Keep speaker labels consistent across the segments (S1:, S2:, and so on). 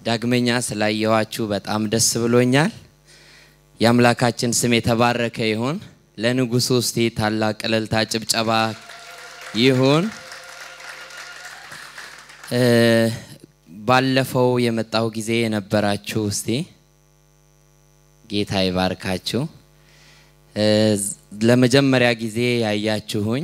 S1: ዳግመኛ ስላየዋችሁ በጣም ደስ ብሎኛል። የአምላካችን ስም የተባረከ ይሁን። ለንጉሱ እስቲ ታላቅ እልልታ ጭብጨባ ይሁን። ባለፈው የመጣው ጊዜ የነበራችሁ እስቲ ጌታ ይባርካችሁ። ለመጀመሪያ ጊዜ ያያችሁኝ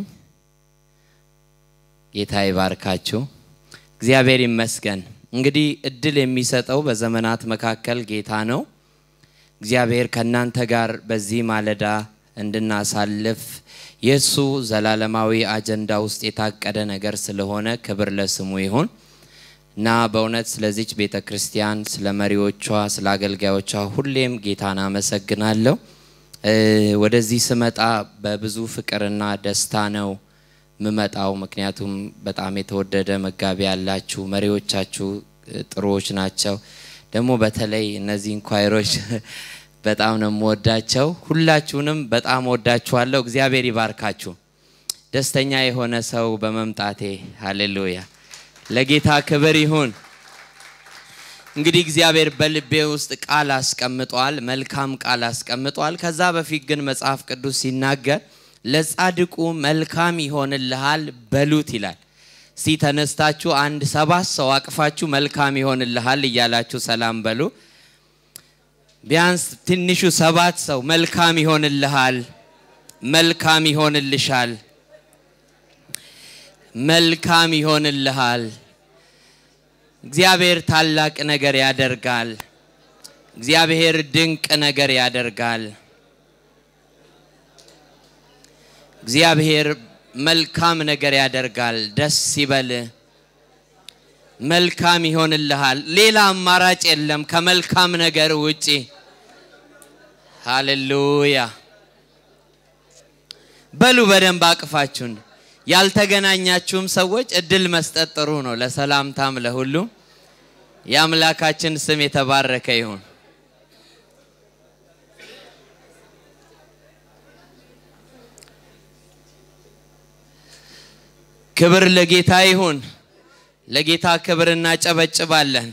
S1: ጌታ ይባርካችሁ። እግዚአብሔር ይመስገን። እንግዲህ እድል የሚሰጠው በዘመናት መካከል ጌታ ነው። እግዚአብሔር ከእናንተ ጋር በዚህ ማለዳ እንድናሳልፍ የእሱ ዘላለማዊ አጀንዳ ውስጥ የታቀደ ነገር ስለሆነ ክብር ለስሙ ይሁን እና በእውነት ስለዚች ቤተ ክርስቲያን፣ ስለ መሪዎቿ፣ ስለ አገልጋዮቿ ሁሌም ጌታን አመሰግናለሁ። ወደዚህ ስመጣ በብዙ ፍቅርና ደስታ ነው ምመጣው። ምክንያቱም በጣም የተወደደ መጋቢ ያላችሁ መሪዎቻችሁ ጥሩዎች ናቸው። ደግሞ በተለይ እነዚህ እንኳይሮች በጣም ነው የምወዳቸው። ሁላችሁንም በጣም ወዳችኋለሁ። እግዚአብሔር ይባርካችሁ። ደስተኛ የሆነ ሰው በመምጣቴ ሃሌሉያ፣ ለጌታ ክብር ይሁን። እንግዲህ እግዚአብሔር በልቤ ውስጥ ቃል አስቀምጧል፣ መልካም ቃል አስቀምጧል። ከዛ በፊት ግን መጽሐፍ ቅዱስ ሲናገር ለጻድቁ መልካም ይሆንልሃል በሉት ይላል። እስቲ ተነስታችሁ አንድ ሰባት ሰው አቅፋችሁ መልካም ይሆንልሃል እያላችሁ ሰላም በሉ። ቢያንስ ትንሹ ሰባት ሰው መልካም ይሆንልሃል፣ መልካም ይሆንልሻል፣ መልካም ይሆንልሃል። እግዚአብሔር ታላቅ ነገር ያደርጋል። እግዚአብሔር ድንቅ ነገር ያደርጋል። እግዚአብሔር መልካም ነገር ያደርጋል። ደስ ይበል። መልካም ይሆንልሃል። ሌላ አማራጭ የለም ከመልካም ነገር ውጪ። ሃሌሉያ በሉ በደንብ አቅፋችሁን። ያልተገናኛችሁም ሰዎች እድል መስጠት ጥሩ ነው፣ ለሰላምታም ለሁሉም። የአምላካችን ስም የተባረከ ይሁን። ክብር ለጌታ ይሁን። ለጌታ ክብር እናጨበጭባለን።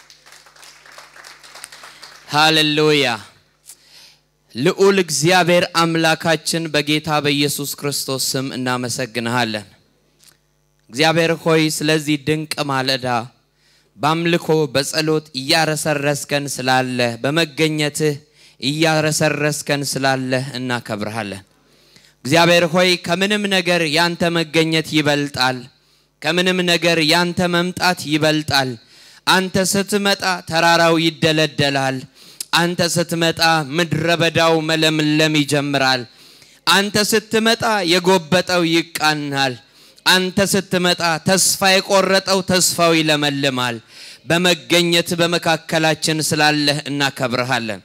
S1: ሃሌሉያ። ልዑል እግዚአብሔር አምላካችን በጌታ በኢየሱስ ክርስቶስ ስም እናመሰግንሃለን። እግዚአብሔር ሆይ ስለዚህ ድንቅ ማለዳ በአምልኮ በጸሎት እያረሰረስከን ስላለህ በመገኘትህ እያረሰረስከን ስላለህ እናከብርሃለን። እግዚአብሔር ሆይ ከምንም ነገር ያንተ መገኘት ይበልጣል። ከምንም ነገር ያንተ መምጣት ይበልጣል። አንተ ስትመጣ ተራራው ይደለደላል። አንተ ስትመጣ ምድረ በዳው መለምለም ይጀምራል። አንተ ስትመጣ የጎበጠው ይቃናል። አንተ ስትመጣ ተስፋ የቆረጠው ተስፋው ይለመልማል። በመገኘት በመካከላችን ስላለህ እናከብርሃለን።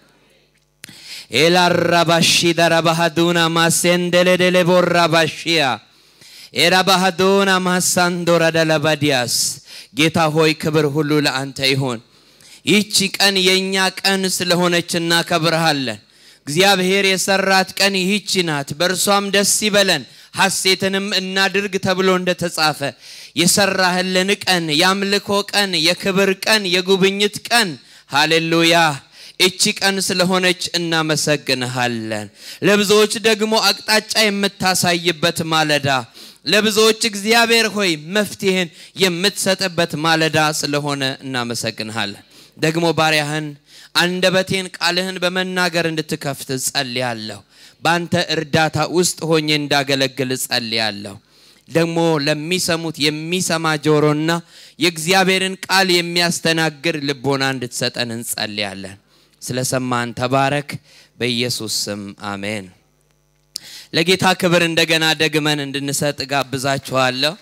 S1: ኤላራባሺ ደረባሃዱና ማሴንደሌደሌ ቦራባሺያ ኤራባሃዶና ማሳንዶራ ደለባዲያስ ጌታ ሆይ ክብር ሁሉ ለአንተ ይሆን። ይህቺ ቀን የእኛ ቀን ስለሆነች እናከብርሃለን። እግዚአብሔር የሰራት ቀን ይህቺ ናት፣ በእርሷም ደስ ይበለን ሐሴትንም እናድርግ ተብሎ እንደተጻፈ የሰራህልን ቀን፣ የአምልኮ ቀን፣ የክብር ቀን፣ የጉብኝት ቀን ሃሌሉያ እቺ ቀን ስለሆነች እናመሰግንሃለን። ለብዙዎች ደግሞ አቅጣጫ የምታሳይበት ማለዳ ለብዙዎች እግዚአብሔር ሆይ መፍትሄን የምትሰጥበት ማለዳ ስለሆነ እናመሰግንሃለን። ደግሞ ባሪያህን አንደበቴን ቃልህን በመናገር እንድትከፍት ጸልያለሁ። በአንተ እርዳታ ውስጥ ሆኜ እንዳገለግል ጸልያለሁ። ደግሞ ለሚሰሙት የሚሰማ ጆሮና የእግዚአብሔርን ቃል የሚያስተናግድ ልቦና እንድትሰጠን እንጸልያለን። ስለሰማን ተባረክ። በኢየሱስ ስም አሜን። ለጌታ ክብር እንደገና ደግመን እንድንሰጥ ጋብዛችኋለሁ።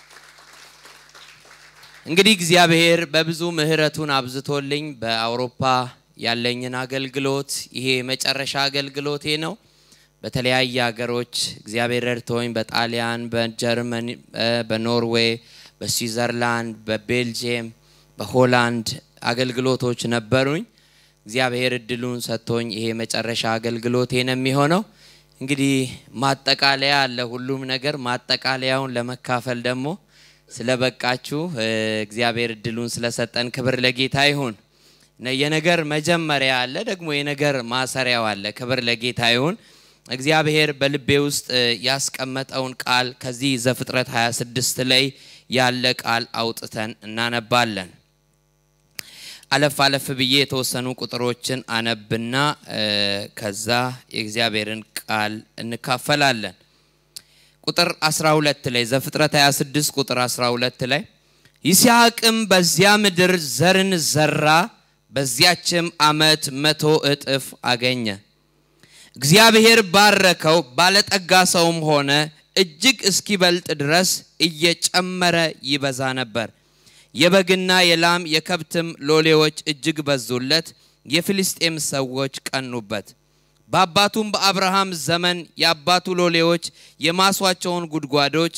S1: እንግዲህ እግዚአብሔር በብዙ ምሕረቱን አብዝቶልኝ በአውሮፓ ያለኝን አገልግሎት ይሄ የመጨረሻ አገልግሎቴ ነው። በተለያየ ሀገሮች እግዚአብሔር ረድቶኝ በጣሊያን፣ በጀርመን፣ በኖርዌይ፣ በስዊዘርላንድ፣ በቤልጅየም፣ በሆላንድ አገልግሎቶች ነበሩኝ። እግዚአብሔር እድሉን ሰጥቶኝ ይሄ መጨረሻ አገልግሎቴ ነው የሚሆነው። እንግዲህ ማጠቃለያ አለ ሁሉም ነገር። ማጠቃለያውን ለመካፈል ደግሞ ስለበቃችሁ እግዚአብሔር እድሉን ስለሰጠን ክብር ለጌታ ይሁን። የነገር መጀመሪያ አለ፣ ደግሞ የነገር ማሰሪያው አለ። ክብር ለጌታ ይሁን። እግዚአብሔር በልቤ ውስጥ ያስቀመጠውን ቃል ከዚህ ዘፍጥረት 26 ላይ ያለ ቃል አውጥተን እናነባለን። አለፍ አለፍ ብዬ የተወሰኑ ቁጥሮችን አነብና ከዛ የእግዚአብሔርን ቃል እንካፈላለን። ቁጥር 12 ላይ ዘፍጥረት 26 ቁጥር 12 ላይ ይስሐቅም በዚያ ምድር ዘርን ዘራ፣ በዚያችም ዓመት መቶ እጥፍ አገኘ። እግዚአብሔር ባረከው፣ ባለጠጋ ሰውም ሆነ፣ እጅግ እስኪበልጥ ድረስ እየጨመረ ይበዛ ነበር። የበግና የላም የከብትም ሎሌዎች እጅግ በዙለት። የፊልስጤም ሰዎች ቀኑበት። በአባቱም በአብርሃም ዘመን የአባቱ ሎሌዎች የማሷቸውን ጉድጓዶች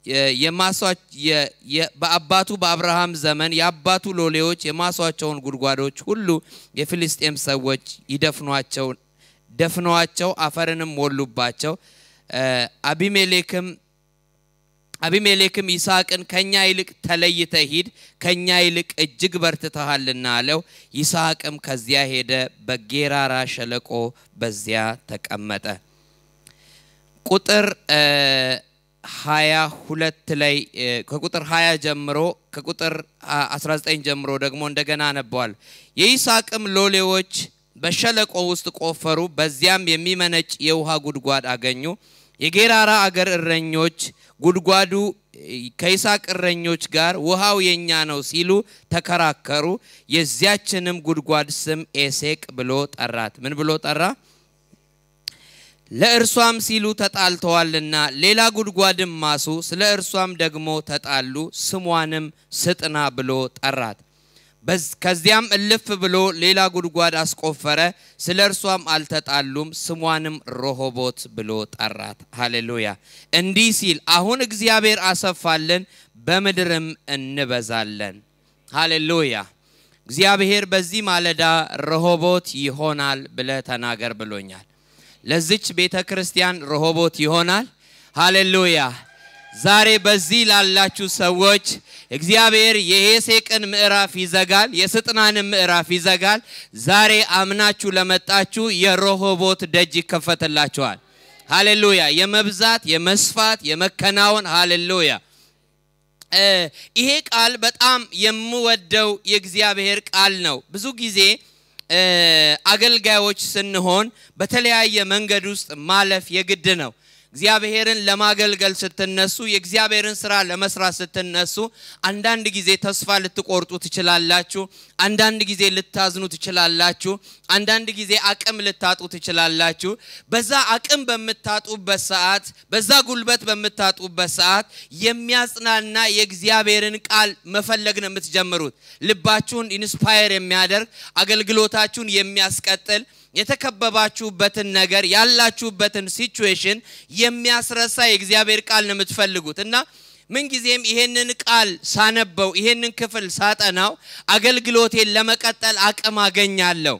S1: በአባቱ በአብርሃም ዘመን የአባቱ ሎሌዎች የማሷቸውን ጉድጓዶች ሁሉ የፊልስጤም ሰዎች ይደፍኗቸው ደፍነዋቸው አፈርንም ሞሉባቸው። አቢሜሌክም አቢሜሌክም ይስሐቅን ከኛ ይልቅ ተለይተ ሂድ፣ ከኛ ይልቅ እጅግ በርትተሃልና አለው። ይስሐቅም ከዚያ ሄደ፣ በጌራራ ሸለቆ በዚያ ተቀመጠ። ቁጥር ሀያ ሁለት ላይ ከቁጥር 20 ጀምሮ ከቁጥር 19 ጀምሮ ደግሞ እንደገና አነበዋል። የይስሐቅም ሎሌዎች በሸለቆ ውስጥ ቆፈሩ፣ በዚያም የሚመነጭ የውሃ ጉድጓድ አገኙ። የጌራራ አገር እረኞች ጉድጓዱ ከይስሐቅ እረኞች ጋር ውሃው የኛ ነው ሲሉ ተከራከሩ። የዚያችንም ጉድጓድ ስም ኤሴቅ ብሎ ጠራት። ምን ብሎ ጠራ? ለእርሷም ሲሉ ተጣልተዋልና ሌላ ጉድጓድም ማሱ፣ ስለ እርሷም ደግሞ ተጣሉ። ስሟንም ስጥና ብሎ ጠራት። ከዚያም እልፍ ብሎ ሌላ ጉድጓድ አስቆፈረ። ስለ እርሷም አልተጣሉም። ስሟንም ሮሆቦት ብሎ ጠራት። ሃሌሉያ። እንዲህ ሲል አሁን እግዚአብሔር አሰፋልን፣ በምድርም እንበዛለን። ሃሌሉያ። እግዚአብሔር በዚህ ማለዳ ረሆቦት ይሆናል ብለ ተናገር ብሎኛል። ለዚች ቤተ ክርስቲያን ረሆቦት ይሆናል። ሃሌሉያ። ዛሬ በዚህ ላላችሁ ሰዎች እግዚአብሔር የሄሴቅን ምዕራፍ ይዘጋል፣ የስጥናንን ምዕራፍ ይዘጋል። ዛሬ አምናችሁ ለመጣችሁ የረሆቦት ደጅ ይከፈትላችኋል። ሃሌሉያ። የመብዛት የመስፋት የመከናወን ሃሌሉያ። ይሄ ቃል በጣም የምወደው የእግዚአብሔር ቃል ነው። ብዙ ጊዜ አገልጋዮች ስንሆን በተለያየ መንገድ ውስጥ ማለፍ የግድ ነው። እግዚአብሔርን ለማገልገል ስትነሱ የእግዚአብሔርን ስራ ለመስራት ስትነሱ አንዳንድ ጊዜ ተስፋ ልትቆርጡ ትችላላችሁ። አንዳንድ ጊዜ ልታዝኑ ትችላላችሁ። አንዳንድ ጊዜ አቅም ልታጡ ትችላላችሁ። በዛ አቅም በምታጡበት ሰዓት፣ በዛ ጉልበት በምታጡበት ሰዓት የሚያጽናና የእግዚአብሔርን ቃል መፈለግ ነው የምትጀምሩት። ልባችሁን ኢንስፓየር የሚያደርግ አገልግሎታችሁን የሚያስቀጥል የተከበባችሁበትን ነገር ያላችሁበትን ሲቹዌሽን የሚያስረሳ የእግዚአብሔር ቃል ነው የምትፈልጉት እና ምንጊዜም ይሄንን ቃል ሳነበው ይሄንን ክፍል ሳጠናው አገልግሎቴን ለመቀጠል አቅም አገኛለሁ።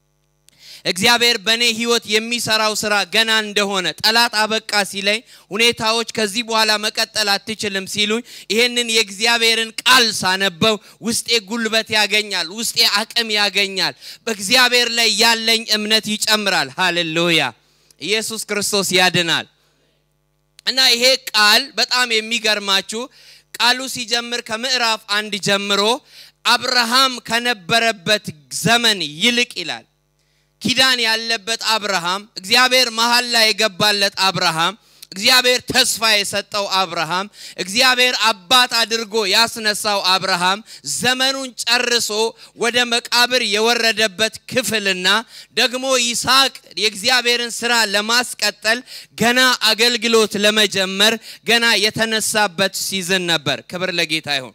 S1: እግዚአብሔር በእኔ ህይወት የሚሰራው ስራ ገና እንደሆነ ጠላት አበቃ ሲለኝ፣ ሁኔታዎች ከዚህ በኋላ መቀጠል አትችልም ሲሉኝ፣ ይሄንን የእግዚአብሔርን ቃል ሳነበው ውስጤ ጉልበት ያገኛል፣ ውስጤ አቅም ያገኛል። በእግዚአብሔር ላይ ያለኝ እምነት ይጨምራል። ሃሌሉያ! ኢየሱስ ክርስቶስ ያድናል። እና ይሄ ቃል በጣም የሚገርማችሁ ቃሉ ሲጀምር ከምዕራፍ አንድ ጀምሮ አብርሃም ከነበረበት ዘመን ይልቅ ይላል ኪዳን ያለበት አብርሃም እግዚአብሔር መሀል ላይ የገባለት አብርሃም እግዚአብሔር ተስፋ የሰጠው አብርሃም እግዚአብሔር አባት አድርጎ ያስነሳው አብርሃም ዘመኑን ጨርሶ ወደ መቃብር የወረደበት ክፍልና ደግሞ ይስሐቅ የእግዚአብሔርን ስራ ለማስቀጠል ገና አገልግሎት ለመጀመር ገና የተነሳበት ሲዝን ነበር። ክብር ለጌታ ይሁን።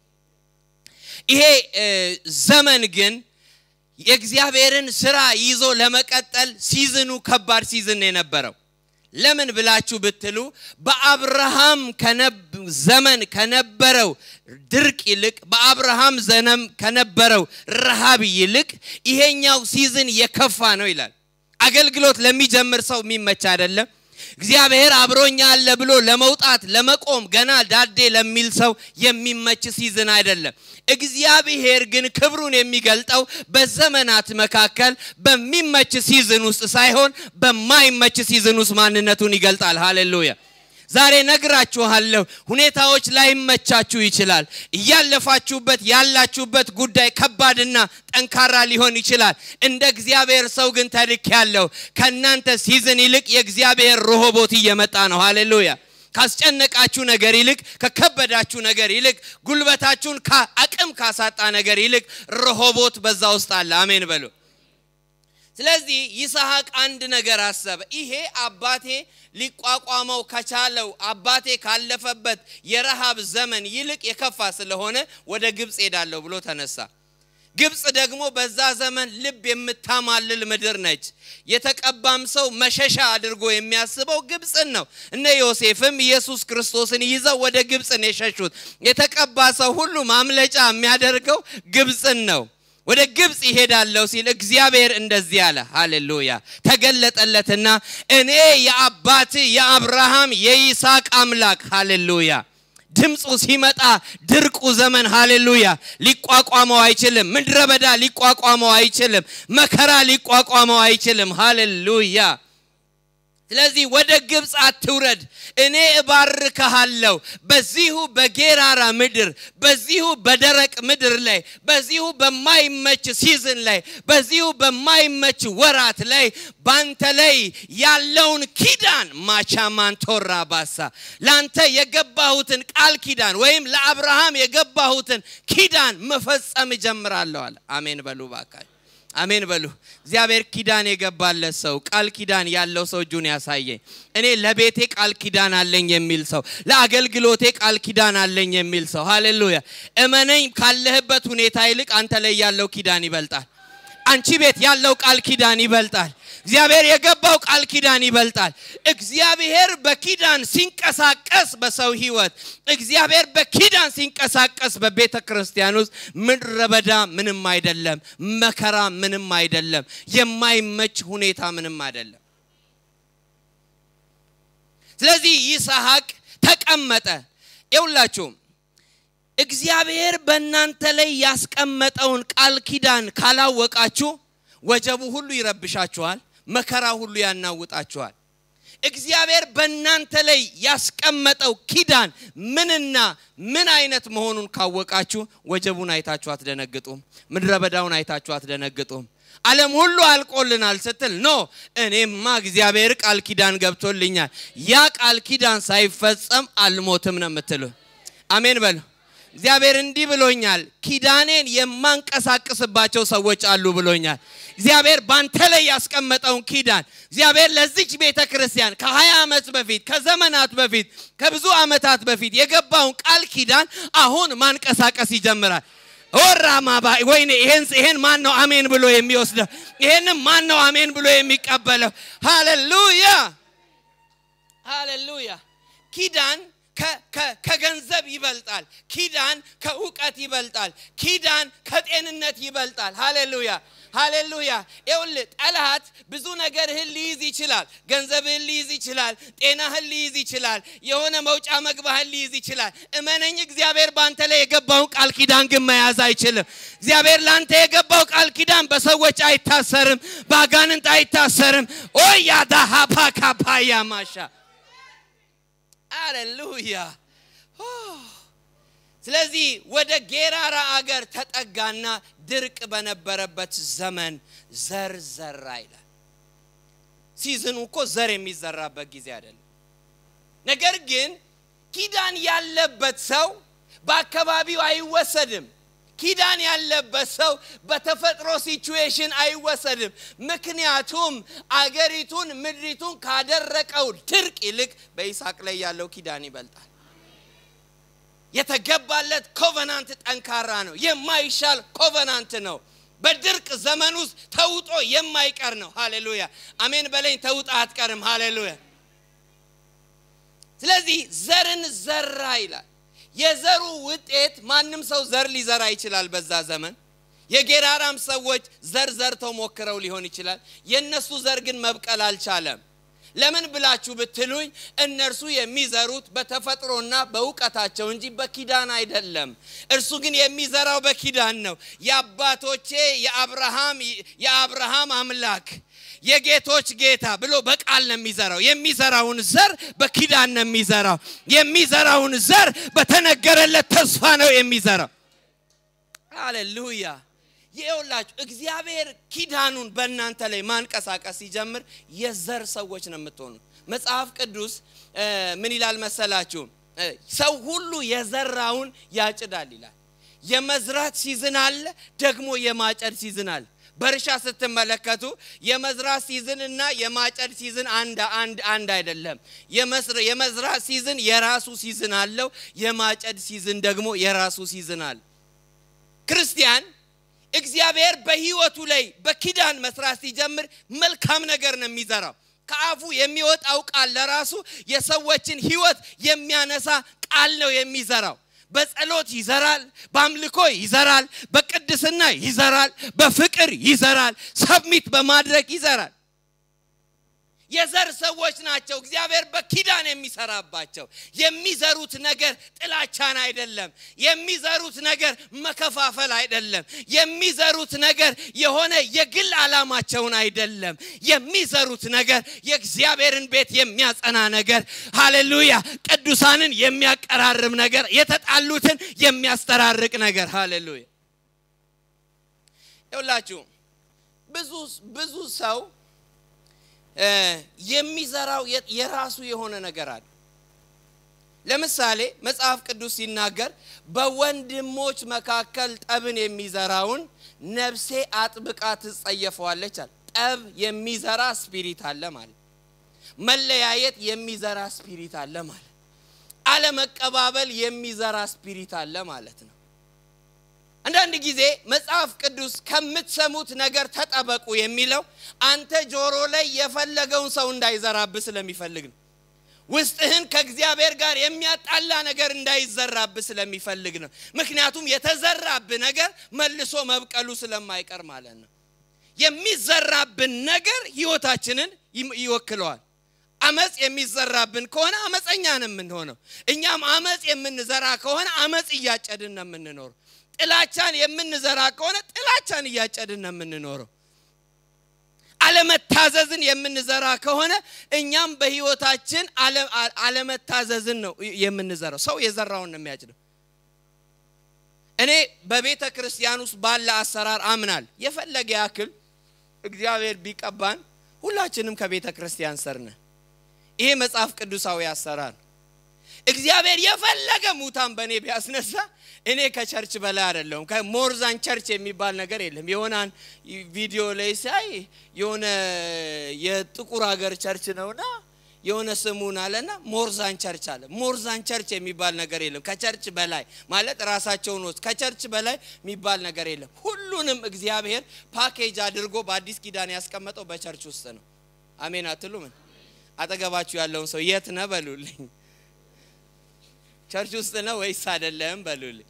S1: ይሄ ዘመን ግን የእግዚአብሔርን ስራ ይዞ ለመቀጠል ሲዝኑ ከባድ ሲዝን የነበረው ለምን ብላችሁ ብትሉ በአብርሃም ዘመን ከነበረው ድርቅ ይልቅ በአብርሃም ዘመን ከነበረው ረሃብ ይልቅ ይሄኛው ሲዝን የከፋ ነው ይላል። አገልግሎት ለሚጀምር ሰው የሚመች አይደለም። እግዚአብሔር አብሮኛ አለ ብሎ ለመውጣት ለመቆም ገና ዳዴ ለሚል ሰው የሚመች ሲዝን አይደለም። እግዚአብሔር ግን ክብሩን የሚገልጠው በዘመናት መካከል በሚመች ሲዝን ውስጥ ሳይሆን በማይመች ሲዝን ውስጥ ማንነቱን ይገልጣል። ሃሌሉያ። ዛሬ ነግራችኋለሁ። ሁኔታዎች ላይመቻችሁ ይችላል። እያለፋችሁበት ያላችሁበት ጉዳይ ከባድና ጠንካራ ሊሆን ይችላል። እንደ እግዚአብሔር ሰው ግን ተልክ ያለው ከእናንተ ሲዝን ይልቅ የእግዚአብሔር ሮሆቦት እየመጣ ነው። ሃሌሉያ። ካስጨነቃችሁ ነገር ይልቅ ከከበዳችሁ ነገር ይልቅ ጉልበታችሁን አቅም ካሳጣ ነገር ይልቅ ረሆቦት በዛ ውስጥ አለ። አሜን በሉ። ስለዚህ ይስሐቅ አንድ ነገር አሰበ። ይሄ አባቴ ሊቋቋመው ከቻለው አባቴ ካለፈበት የረሃብ ዘመን ይልቅ የከፋ ስለሆነ ወደ ግብፅ ሄዳለሁ ብሎ ተነሳ። ግብፅ ደግሞ በዛ ዘመን ልብ የምታማልል ምድር ነች። የተቀባም ሰው መሸሻ አድርጎ የሚያስበው ግብፅን ነው። እነ ዮሴፍም ኢየሱስ ክርስቶስን ይዘው ወደ ግብፅ ነው የሸሹት። የተቀባ ሰው ሁሉ ማምለጫ የሚያደርገው ግብፅን ነው። ወደ ግብፅ ይሄዳለሁ ሲል እግዚአብሔር እንደዚህ አለ። ሃሌሉያ ተገለጠለትና እኔ የአባት የአብርሃም የይስሐቅ አምላክ ሃሌሉያ ድምፁ ሲመጣ ድርቁ ዘመን ሃሌሉያ ሊቋቋመው አይችልም። ምድረ በዳ ሊቋቋመው አይችልም። መከራ ሊቋቋመው አይችልም። ሃሌሉያ ስለዚህ ወደ ግብፅ አትውረድ፣ እኔ እባርክሃለሁ። በዚሁ በጌራራ ምድር፣ በዚሁ በደረቅ ምድር ላይ፣ በዚሁ በማይመች ሲዝን ላይ፣ በዚሁ በማይመች ወራት ላይ ባንተ ላይ ያለውን ኪዳን ማቻማንቶራ ባሳ ለአንተ የገባሁትን ቃል ኪዳን ወይም ለአብርሃም የገባሁትን ኪዳን መፈጸም እጀምራለሁ አለ። አሜን በሉ ባካችሁ። አሜን በሉ። እግዚአብሔር ኪዳን የገባለት ሰው ቃል ኪዳን ያለው ሰው እጁን ያሳየኝ። እኔ ለቤቴ ቃል ኪዳን አለኝ የሚል ሰው፣ ለአገልግሎቴ ቃል ኪዳን አለኝ የሚል ሰው ሃሌሉያ። እመነኝ፣ ካለህበት ሁኔታ ይልቅ አንተ ላይ ያለው ኪዳን ይበልጣል። አንቺ ቤት ያለው ቃል ኪዳን ይበልጣል። እግዚአብሔር የገባው ቃል ኪዳን ይበልጣል። እግዚአብሔር በኪዳን ሲንቀሳቀስ በሰው ህይወት፣ እግዚአብሔር በኪዳን ሲንቀሳቀስ በቤተ ክርስቲያን ውስጥ ምድረ በዳ ምንም አይደለም፣ መከራ ምንም አይደለም፣ የማይመች ሁኔታ ምንም አይደለም። ስለዚህ ይስሐቅ ተቀመጠ። ይውላችሁም እግዚአብሔር በእናንተ ላይ ያስቀመጠውን ቃል ኪዳን ካላወቃችሁ ወጀቡ ሁሉ ይረብሻችኋል፣ መከራ ሁሉ ያናውጣችኋል። እግዚአብሔር በእናንተ ላይ ያስቀመጠው ኪዳን ምንና ምን አይነት መሆኑን ካወቃችሁ ወጀቡን አይታችሁ አትደነግጡም። ምድረ በዳውን አይታችሁ አትደነግጡም። ዓለም ሁሉ አልቆልናል ስትል ኖ እኔማ እግዚአብሔር ቃል ኪዳን ገብቶልኛል፣ ያ ቃል ኪዳን ሳይፈጸም አልሞትም ነው የምትሉ። አሜን በሉ። እግዚአብሔር እንዲህ ብሎኛል፣ ኪዳኔን የማንቀሳቅስባቸው ሰዎች አሉ ብሎኛል። እግዚአብሔር ባንተ ላይ ያስቀመጠውን ኪዳን እግዚአብሔር ለዚች ቤተ ክርስቲያን ከ20 ዓመት በፊት ከዘመናት በፊት ከብዙ ዓመታት በፊት የገባውን ቃል ኪዳን አሁን ማንቀሳቀስ ይጀምራል። ወራማባ ወይኔ ይሄን ይሄን ማን ነው አሜን ብሎ የሚወስደው? ይሄንም ማን ነው አሜን ብሎ የሚቀበለው? ሃሌሉያ ሃሌሉያ ኪዳን ከገንዘብ ይበልጣል። ኪዳን ከእውቀት ይበልጣል። ኪዳን ከጤንነት ይበልጣል። ሃሌሉያ ሃሌሉያ። ይኸውልህ ጠላት ብዙ ነገርህን ሊይዝ ይችላል። ገንዘብህን ሊይዝ ይችላል። ጤናህን ሊይዝ ይችላል። የሆነ መውጫ መግባህን ሊይዝ ይችላል። እመነኝ፣ እግዚአብሔር በአንተ ላይ የገባውን ቃል ኪዳን ግን መያዝ አይችልም። እግዚአብሔር ለአንተ የገባው ቃል ኪዳን በሰዎች አይታሰርም፣ በአጋንንት አይታሰርም። ኦያዳሃፓ ካፓያ ማሻ አሌሉያ። ስለዚህ ወደ ጌራራ አገር ተጠጋና ድርቅ በነበረበት ዘመን ዘር ዘራ ይላል። ሲዝኑ እኮ ዘር የሚዘራበት ጊዜ አይደለም። ነገር ግን ኪዳን ያለበት ሰው በአካባቢው አይወሰድም። ኪዳን ያለበት ሰው በተፈጥሮ ሲቹዌሽን አይወሰድም። ምክንያቱም አገሪቱን ምድሪቱን ካደረቀው ድርቅ ይልቅ በይስሐቅ ላይ ያለው ኪዳን ይበልጣል። የተገባለት ኮቨናንት ጠንካራ ነው። የማይሻል ኮቨናንት ነው። በድርቅ ዘመን ውስጥ ተውጦ የማይቀር ነው። ሃሌሉያ አሜን በለኝ። ተውጣ አትቀርም። ሃሌሉያ። ስለዚህ ዘርን ዘራ ይላል። የዘሩ ውጤት ማንም ሰው ዘር ሊዘራ ይችላል። በዛ ዘመን የጌራራም ሰዎች ዘር ዘርተው ሞክረው ሊሆን ይችላል። የነሱ ዘር ግን መብቀል አልቻለም። ለምን ብላችሁ ብትሉኝ እነርሱ የሚዘሩት በተፈጥሮና በእውቀታቸው እንጂ በኪዳን አይደለም። እርሱ ግን የሚዘራው በኪዳን ነው። የአባቶቼ የአብርሃም የአብርሃም አምላክ የጌቶች ጌታ ብሎ በቃል ነው የሚዘራው። የሚዘራውን ዘር በኪዳን ነው የሚዘራው። የሚዘራውን ዘር በተነገረለት ተስፋ ነው የሚዘራው። ሃሌሉያ! ይኸውላችሁ እግዚአብሔር ኪዳኑን በእናንተ ላይ ማንቀሳቀስ ሲጀምር የዘር ሰዎች ነው የምትሆኑ። መጽሐፍ ቅዱስ ምን ይላል መሰላችሁ? ሰው ሁሉ የዘራውን ያጭዳል ይላል። የመዝራት ሲዝን አለ፣ ደግሞ የማጨድ ሲዝን አለ። በእርሻ ስትመለከቱ የመዝራት ሲዝን እና የማጨድ ሲዝን አንድ አንድ አንድ አይደለም። የመዝራት ሲዝን የራሱ ሲዝን አለው። የማጨድ ሲዝን ደግሞ የራሱ ሲዝን አለ። ክርስቲያን እግዚአብሔር በሕይወቱ ላይ በኪዳን መስራት ሲጀምር መልካም ነገር ነው የሚዘራው። ከአፉ የሚወጣው ቃል ለራሱ የሰዎችን ሕይወት የሚያነሳ ቃል ነው የሚዘራው። በጸሎት ይዘራል፣ በአምልኮ ይዘራል፣ በቅድስና ይዘራል፣ በፍቅር ይዘራል፣ ሰብሚት በማድረግ ይዘራል። የዘር ሰዎች ናቸው እግዚአብሔር በኪዳን የሚሰራባቸው። የሚዘሩት ነገር ጥላቻን አይደለም። የሚዘሩት ነገር መከፋፈል አይደለም። የሚዘሩት ነገር የሆነ የግል ዓላማቸውን አይደለም። የሚዘሩት ነገር የእግዚአብሔርን ቤት የሚያጸና ነገር፣ ሃሌሉያ፣ ቅዱሳንን የሚያቀራርብ ነገር፣ የተጣሉትን የሚያስተራርቅ ነገር። ሃሌሉያ። ይውላችሁ ብዙ ብዙ ሰው የሚዘራው የራሱ የሆነ ነገር አለ። ለምሳሌ መጽሐፍ ቅዱስ ሲናገር በወንድሞች መካከል ጠብን የሚዘራውን ነፍሴ አጥብቃ ትጸየፈዋለች አለ። ጠብ የሚዘራ ስፒሪት አለ ማለት፣ መለያየት የሚዘራ ስፒሪት አለ ማለት፣ አለመቀባበል የሚዘራ ስፒሪት አለ ማለት ነው። አንዳንድ ጊዜ መጽሐፍ ቅዱስ ከምትሰሙት ነገር ተጠበቁ የሚለው አንተ ጆሮ ላይ የፈለገውን ሰው እንዳይዘራብህ ስለሚፈልግ ነው። ውስጥህን ከእግዚአብሔር ጋር የሚያጣላ ነገር እንዳይዘራብህ ስለሚፈልግ ነው። ምክንያቱም የተዘራብህ ነገር መልሶ መብቀሉ ስለማይቀር ማለት ነው። የሚዘራብን ነገር ህይወታችንን ይወክለዋል። አመፅ የሚዘራብን ከሆነ አመፀኛ ነው የምንሆነው። እኛም አመፅ የምንዘራ ከሆነ አመፅ እያጨድን ነው የምንኖረው። ጥላቻን የምንዘራ ከሆነ ጥላቻን እያጨድን ነው የምንኖረው። አለመታዘዝን የምንዘራ ከሆነ እኛም በህይወታችን አለመታዘዝን ነው የምንዘራው። ሰው የዘራውን ነው የሚያጭደው። እኔ በቤተ ክርስቲያን ውስጥ ባለ አሰራር አምናል። የፈለገ ያክል እግዚአብሔር ቢቀባን ሁላችንም ከቤተ ክርስቲያን ስር ነን። ይሄ መጽሐፍ ቅዱሳዊ አሰራር እግዚአብሔር የፈለገ ሙታን በእኔ ቢያስነሳ እኔ ከቸርች በላይ አይደለሁም። ከሞርዛን ቸርች የሚባል ነገር የለም። የሆናን ቪዲዮ ላይ ሳይ የሆነ የጥቁር ሀገር ቸርች ነውና የሆነ ስሙን አለና ሞርዛን ቸርች አለ። ሞርዛን ቸርች የሚባል ነገር የለም። ከቸርች በላይ ማለት ራሳቸውን ወስድ ከቸርች በላይ የሚባል ነገር የለም። ሁሉንም እግዚአብሔር ፓኬጅ አድርጎ በአዲስ ኪዳን ያስቀመጠው በቸርች ውስጥ ነው። አሜን አትሉምን? አጠገባችሁ ያለውን ሰው የት ነህ በሉልኝ። ቸርች ውስጥ ነው ወይስ አይደለም በሉልኝ።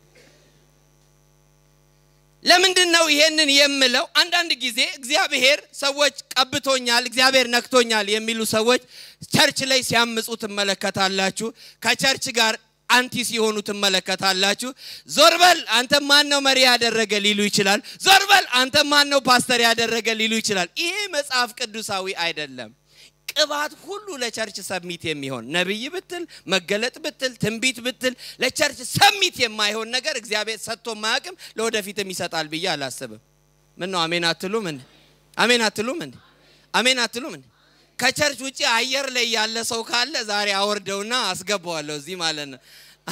S1: ለምንድን ነው ይሄንን የምለው? አንዳንድ ጊዜ እግዚአብሔር ሰዎች ቀብቶኛል፣ እግዚአብሔር ነክቶኛል የሚሉ ሰዎች ቸርች ላይ ሲያምፁ ትመለከታላችሁ። ከቸርች ጋር አንቲ ሲሆኑ ትመለከታላችሁ። ዞር በል አንተ ማን ነው መሪ ያደረገ ሊሉ ይችላል። ዞር በል አንተ ማን ነው ፓስተር ያደረገ ሊሉ ይችላል። ይሄ መጽሐፍ ቅዱሳዊ አይደለም። ቅባት ሁሉ ለቸርች ሰሚት የሚሆን ነቢይ ብትል መገለጥ ብትል ትንቢት ብትል ለቸርች ሰሚት የማይሆን ነገር እግዚአብሔር ሰጥቶ ማያውቅም፣ ለወደፊትም ይሰጣል ብዬ አላስብም። ምን ነው አሜን አትሉም እንዴ? አሜን አትሉም እንዴ? አሜን አትሉም እንዴ? ከቸርች ውጭ አየር ላይ ያለ ሰው ካለ ዛሬ አወርደውና አስገባዋለሁ እዚህ ማለት ነው።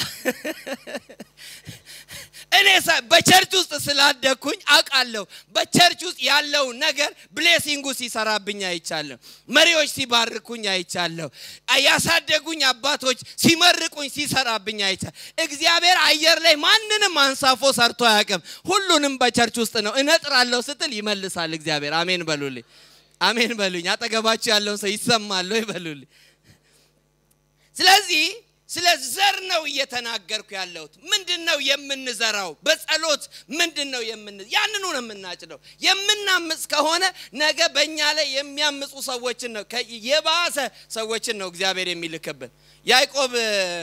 S1: እኔ በቸርች ውስጥ ስላደግኩኝ አውቃለሁ። በቸርች ውስጥ ያለው ነገር ብሌሲንጉ ሲሰራብኝ አይቻለሁ። መሪዎች ሲባርኩኝ አይቻለሁ። ያሳደጉኝ አባቶች ሲመርቁኝ ሲሰራብኝ አይቻለሁ። እግዚአብሔር አየር ላይ ማንንም አንሳፎ ሰርቶ አያውቅም። ሁሉንም በቸርች ውስጥ ነው። እነጥራለሁ ስትል ይመልሳል እግዚአብሔር። አሜን በሉልኝ፣ አሜን በሉኝ። አጠገባችሁ ያለውን ሰው ይሰማል ወይ በሉልኝ። ስለዚህ ስለ ዘር ነው እየተናገርኩ ያለሁት። ምንድን ነው የምንዘራው? በጸሎት ምንድን ነው የምን ያንኑ ነው የምናጭደው። የምናምፅ ከሆነ ነገ በእኛ ላይ የሚያምፁ ሰዎችን ነው የባሰ ሰዎችን ነው እግዚአብሔር የሚልክብን። ያዕቆብ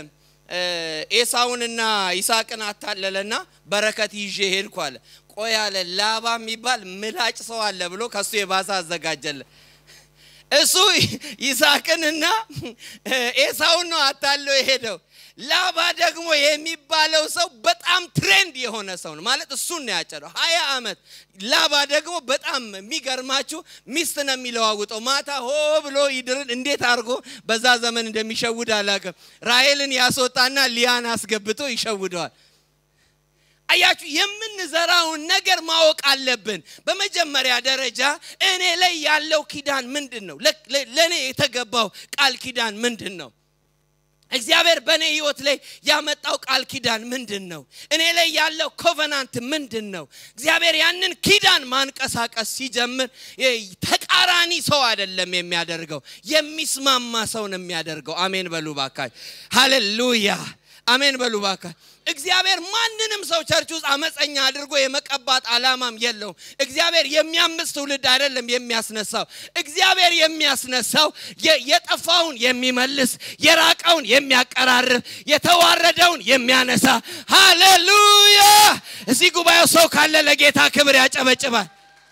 S1: ኤሳውንና ይስሐቅን አታለለና በረከት ይዤ ሄድኩ አለ። ቆይ አለ ላባ የሚባል ምላጭ ሰው አለ ብሎ ከሱ የባሰ አዘጋጀለ። እሱ ይስሐቅንና ኤሳውን ነው አታለው የሄደው። ላባ ደግሞ የሚባለው ሰው በጣም ትሬንድ የሆነ ሰው ነው ማለት እሱን ነው ያጨደው። ሀያ ዓመት ላባ ደግሞ በጣም የሚገርማችሁ ሚስት ነው የሚለዋውጠው። ማታ ሆ ብሎ ይድርን እንዴት አድርጎ በዛ ዘመን እንደሚሸውድ አላውቅም። ራሔልን ያስወጣና ሊያን አስገብቶ ይሸውደዋል። አያችሁ፣ የምንዘራውን ነገር ማወቅ አለብን። በመጀመሪያ ደረጃ እኔ ላይ ያለው ኪዳን ምንድን ነው? ለእኔ የተገባው ቃል ኪዳን ምንድን ነው? እግዚአብሔር በእኔ ህይወት ላይ ያመጣው ቃል ኪዳን ምንድን ነው? እኔ ላይ ያለው ኮቨናንት ምንድን ነው? እግዚአብሔር ያንን ኪዳን ማንቀሳቀስ ሲጀምር ተቃራኒ ሰው አይደለም የሚያደርገው፣ የሚስማማ ሰው ነው የሚያደርገው። አሜን በሉ ባካች። ሃሌሉያ አሜን በሉ ባካች። እግዚአብሔር ማንንም ሰው ቸርች ውስጥ አመፀኛ አድርጎ የመቀባት ዓላማም የለውም። እግዚአብሔር የሚያምፅ ትውልድ አይደለም የሚያስነሳው። እግዚአብሔር የሚያስነሳው የጠፋውን የሚመልስ፣ የራቀውን የሚያቀራርብ፣ የተዋረደውን የሚያነሳ። ሃሌሉያ! እዚህ ጉባኤው ሰው ካለ ለጌታ ክብር ያጨበጭባል።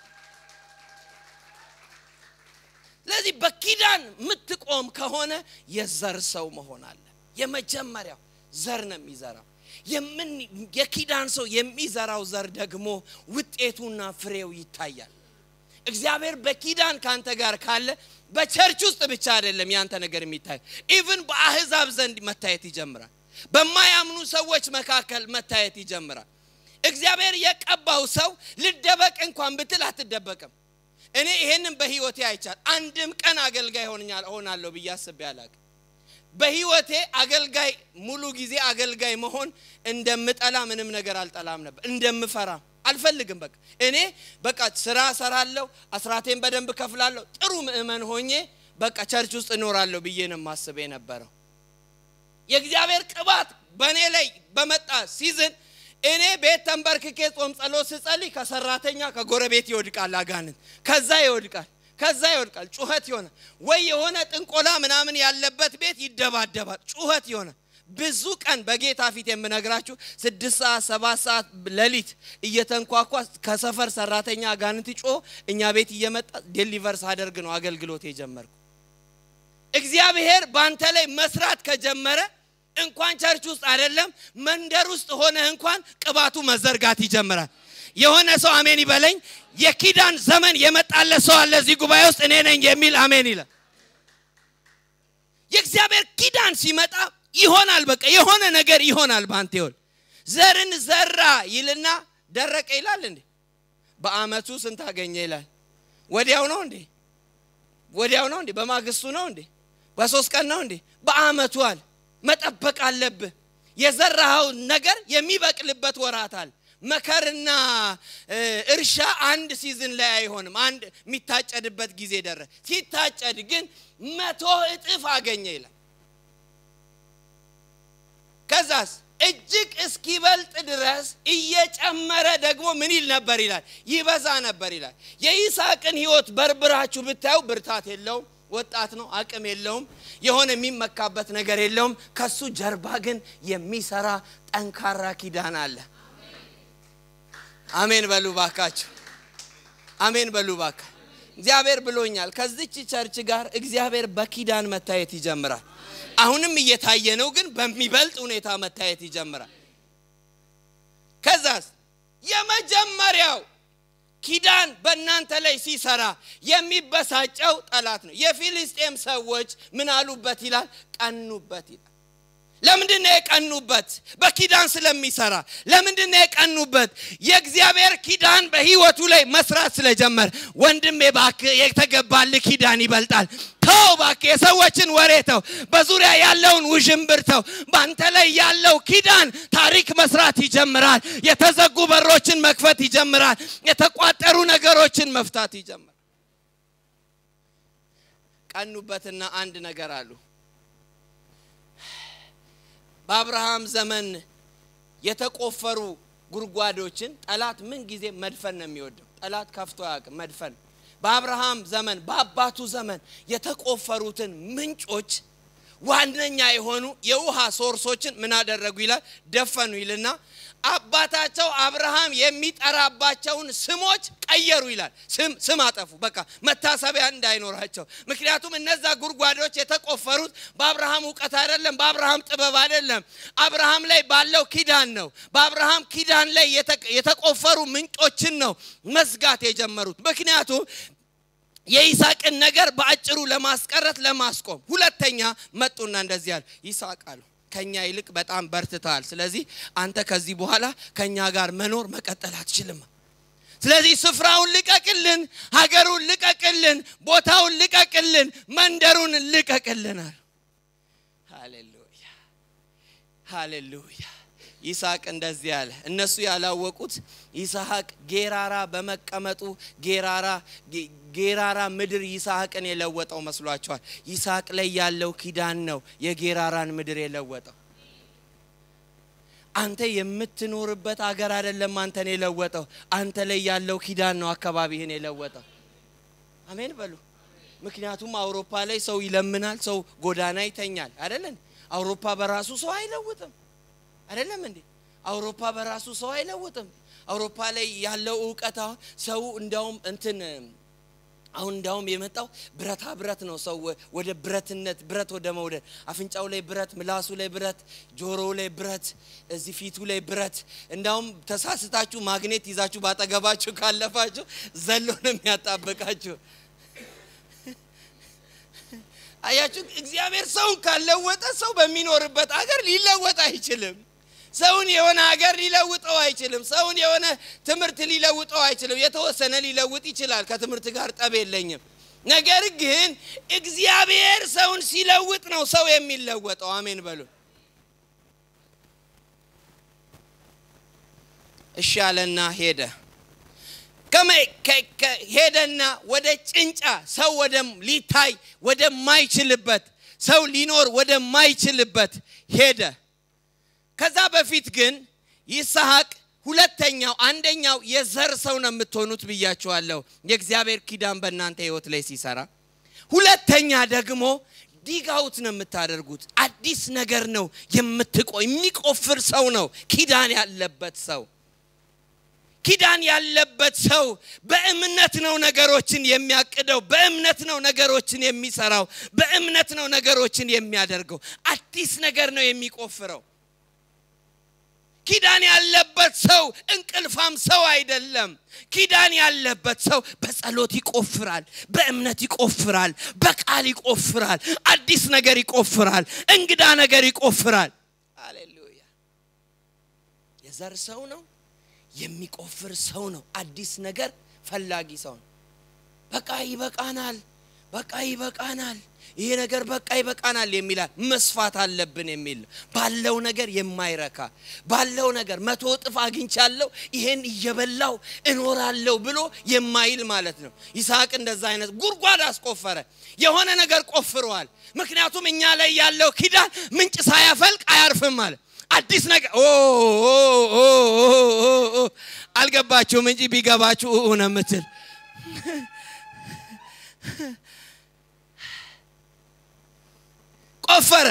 S1: ስለዚህ በኪዳን የምትቆም ከሆነ የዘር ሰው መሆን አለ። የመጀመሪያው ዘር ነው የሚዘራው። የኪዳን ሰው የሚዘራው ዘር ደግሞ ውጤቱና ፍሬው ይታያል። እግዚአብሔር በኪዳን ካንተ ጋር ካለ በቸርች ውስጥ ብቻ አይደለም ያንተ ነገር የሚታየው፣ ኢቭን በአህዛብ ዘንድ መታየት ይጀምራል። በማያምኑ ሰዎች መካከል መታየት ይጀምራል። እግዚአብሔር የቀባው ሰው ልደበቅ እንኳን ብትል አትደበቅም። እኔ ይሄንን በህይወቴ አይቻል አንድም ቀን አገልጋይ ሆናለሁ ብዬ አስቤ አላቅም። በህይወቴ አገልጋይ ሙሉ ጊዜ አገልጋይ መሆን እንደምጠላ ምንም ነገር አልጠላም ነበር። እንደምፈራ አልፈልግም። በቃ እኔ በቃ ስራ ሰራለሁ፣ አስራቴን በደንብ ከፍላለሁ፣ ጥሩ ምእመን ሆኜ በቃ ቸርች ውስጥ እኖራለሁ ብዬ ነው ማስብ የነበረው። የእግዚአብሔር ቅባት በእኔ ላይ በመጣ ሲዝን እኔ ቤት ተንበርክኬ ጾም ጸሎት ስጸልይ ከሰራተኛ ከጎረቤት ይወድቃል አጋንንት፣ ከዛ ይወድቃል ከዛ ይወድቃል። ጩኸት ይሆናል። ወይ የሆነ ጥንቆላ ምናምን ያለበት ቤት ይደባደባል። ጩኸት ይሆናል። ብዙ ቀን በጌታ ፊት የምነግራችሁ ስድስት ሰዓት ሰባት ሰዓት ሌሊት እየተንኳኳ ከሰፈር ሰራተኛ አጋንንት ጮ እኛ ቤት እየመጣ ዴሊቨር ሳደርግ ነው አገልግሎት የጀመርኩ። እግዚአብሔር በአንተ ላይ መስራት ከጀመረ እንኳን ቸርች ውስጥ አይደለም መንደር ውስጥ ሆነህ እንኳን ቅባቱ መዘርጋት ይጀምራል። የሆነ ሰው አሜን ይበለኝ። የኪዳን ዘመን የመጣለ ሰው አለ እዚህ ጉባኤ ውስጥ እኔ ነኝ የሚል አሜን ይላል። የእግዚአብሔር ኪዳን ሲመጣ ይሆናል። በቃ የሆነ ነገር ይሆናል። በአንተ ይሆን ዘርን ዘራ ይልና ደረቀ ይላል እንዴ? በአመቱ ስንት አገኘ ይላል። ወዲያው ነው እንዴ? ወዲያው ነው እንዴ? በማግስቱ ነው እንዴ? በሶስት ቀን ነው እንዴ? በአመቱ አለ። መጠበቅ አለብህ። የዘራኸው ነገር የሚበቅልበት ወራት አለ። መከርና እርሻ አንድ ሲዝን ላይ አይሆንም። አንድ የሚታጨድበት ጊዜ ደረ ሲታጨድ ግን መቶ እጥፍ አገኘ ይላል። ከዛስ እጅግ እስኪበልጥ ድረስ እየጨመረ ደግሞ ምን ይል ነበር ይላል፣ ይበዛ ነበር ይላል። የይስሐቅን ህይወት በርብራችሁ ብታዩ ብርታት የለውም፣ ወጣት ነው፣ አቅም የለውም፣ የሆነ የሚመካበት ነገር የለውም። ከሱ ጀርባ ግን የሚሰራ ጠንካራ ኪዳን አለ። አሜን በሉ ባካችሁ፣ አሜን በሉ ባካ። እግዚአብሔር ብሎኛል። ከዚች ቸርች ጋር እግዚአብሔር በኪዳን መታየት ይጀምራል። አሁንም እየታየ ነው፣ ግን በሚበልጥ ሁኔታ መታየት ይጀምራል። ከዛስ የመጀመሪያው ኪዳን በእናንተ ላይ ሲሰራ የሚበሳጨው ጠላት ነው። የፊልስጤም ሰዎች ምን አሉበት ይላል? ቀኑበት ይላል። ለምንድን ነው የቀኑበት? በኪዳን ስለሚሰራ። ለምንድን ነው የቀኑበት? የእግዚአብሔር ኪዳን በህይወቱ ላይ መስራት ስለጀመረ። ወንድሜ እባክህ የተገባልህ ኪዳን ይበልጣል። ተው እባክህ የሰዎችን ወሬ ተው፣ በዙሪያ ያለውን ውዥንብር ተው። በአንተ ላይ ያለው ኪዳን ታሪክ መስራት ይጀምራል። የተዘጉ በሮችን መክፈት ይጀምራል። የተቋጠሩ ነገሮችን መፍታት ይጀምራል። ቀኑበትና አንድ ነገር አሉ በአብርሃም ዘመን የተቆፈሩ ጉድጓዶችን ጠላት ምን ጊዜ መድፈን ነው የሚወደው። ጠላት ከፍቶ አያውቅም፣ መድፈን። በአብርሃም ዘመን በአባቱ ዘመን የተቆፈሩትን ምንጮች ዋነኛ የሆኑ የውሃ ሶርሶችን ምን አደረጉ ይላል? ደፈኑ ይልና አባታቸው አብርሃም የሚጠራባቸውን ስሞች ቀየሩ ይላል። ስም ስም አጠፉ። በቃ መታሰቢያ እንዳይኖራቸው። ምክንያቱም እነዛ ጉድጓዶች የተቆፈሩት በአብርሃም እውቀት አይደለም፣ በአብርሃም ጥበብ አይደለም። አብርሃም ላይ ባለው ኪዳን ነው። በአብርሃም ኪዳን ላይ የተቆፈሩ ምንጮችን ነው መዝጋት የጀመሩት። ምክንያቱም የይስሐቅን ነገር በአጭሩ ለማስቀረት ለማስቆም። ሁለተኛ መጡና እንደዚህ ያሉ ይስሐቅ አሉ ከኛ ይልቅ በጣም በርትተሃል። ስለዚህ አንተ ከዚህ በኋላ ከኛ ጋር መኖር መቀጠል አትችልም። ስለዚህ ስፍራውን ልቀቅልን፣ ሀገሩን ልቀቅልን፣ ቦታውን ልቀቅልን፣ መንደሩን ልቀቅልን አሉ። ሃሌሉያ ሃሌሉያ። ይስሐቅ እንደዚህ አለ። እነሱ ያላወቁት ይስሐቅ ጌራራ በመቀመጡ ጌራራ ጌራራ ምድር ይስሐቅን የለወጠው መስሏቸዋል። ይስሐቅ ላይ ያለው ኪዳን ነው የጌራራን ምድር የለወጠው። አንተ የምትኖርበት አገር አይደለም አንተን የለወጠው። አንተ ላይ ያለው ኪዳን ነው አካባቢህን የለወጠው። አሜን በሉ። ምክንያቱም አውሮፓ ላይ ሰው ይለምናል፣ ሰው ጎዳና ይተኛል። አይደለን? አውሮፓ በራሱ ሰው አይለውጥም። አይደለም እንዴ? አውሮፓ በራሱ ሰው አይለውጥም። አውሮፓ ላይ ያለው እውቀት አሁን ሰው እንዳውም እንትን አሁን እንዳውም የመጣው ብረታ ብረት ነው። ሰው ወደ ብረትነት ብረት ወደ መውደድ አፍንጫው ላይ ብረት፣ ምላሱ ላይ ብረት፣ ጆሮው ላይ ብረት፣ እዚህ ፊቱ ላይ ብረት። እንዳውም ተሳስታችሁ ማግኔት ይዛችሁ ባጠገባችሁ ካለፋችሁ ዘሎ ነው የሚያጣብቃችሁ። አያችሁ፣ እግዚአብሔር ሰውን ካለወጠ ሰው በሚኖርበት አገር ሊለወጥ አይችልም። ሰውን የሆነ ሀገር ሊለውጠው አይችልም። ሰውን የሆነ ትምህርት ሊለውጠው አይችልም። የተወሰነ ሊለውጥ ይችላል። ከትምህርት ጋር ጠብ የለኝም። ነገር ግን እግዚአብሔር ሰውን ሲለውጥ ነው ሰው የሚለወጠው። አሜን በሉ። እሺ አለና ሄደ። ሄደና ወደ ጭንጫ ሰው ወደ ሊታይ ወደማይችልበት ሰው ሊኖር ወደማይችልበት ሄደ። ከዛ በፊት ግን ይስሐቅ ሁለተኛው አንደኛው የዘር ሰው ነው የምትሆኑት ብያችኋለሁ፣ የእግዚአብሔር ኪዳን በእናንተ ህይወት ላይ ሲሰራ። ሁለተኛ ደግሞ ዲጋውት ነው የምታደርጉት። አዲስ ነገር ነው የምትቆ የሚቆፍር ሰው ነው ኪዳን ያለበት ሰው ኪዳን ያለበት ሰው በእምነት ነው ነገሮችን የሚያቅደው፣ በእምነት ነው ነገሮችን የሚሰራው፣ በእምነት ነው ነገሮችን የሚያደርገው። አዲስ ነገር ነው የሚቆፍረው። ኪዳን ያለበት ሰው እንቅልፋም ሰው አይደለም። ኪዳን ያለበት ሰው በጸሎት ይቆፍራል፣ በእምነት ይቆፍራል፣ በቃል ይቆፍራል፣ አዲስ ነገር ይቆፍራል፣ እንግዳ ነገር ይቆፍራል። አሌሉያ! የዘር ሰው ነው የሚቆፍር ሰው ነው። አዲስ ነገር ፈላጊ ሰው ነው። በቃ ይበቃናል፣ በቃ ይበቃናል፣ ይሄ ነገር በቃ ይበቃናል የሚላል መስፋት አለብን የሚል ባለው ነገር የማይረካ ባለው ነገር መቶ እጥፍ አግኝቻለሁ ይሄን እየበላው እኖራለሁ ብሎ የማይል ማለት ነው። ይስሐቅ እንደዛ አይነት ጉድጓድ አስቆፈረ። የሆነ ነገር ቆፍረዋል። ምክንያቱም እኛ ላይ ያለው ኪዳን ምንጭ ሳያፈልቅ አያርፍም ማለት አዲስ ነገር አልገባችሁም እንጂ ቢገባችሁ ነው የምትል ቆፈረ።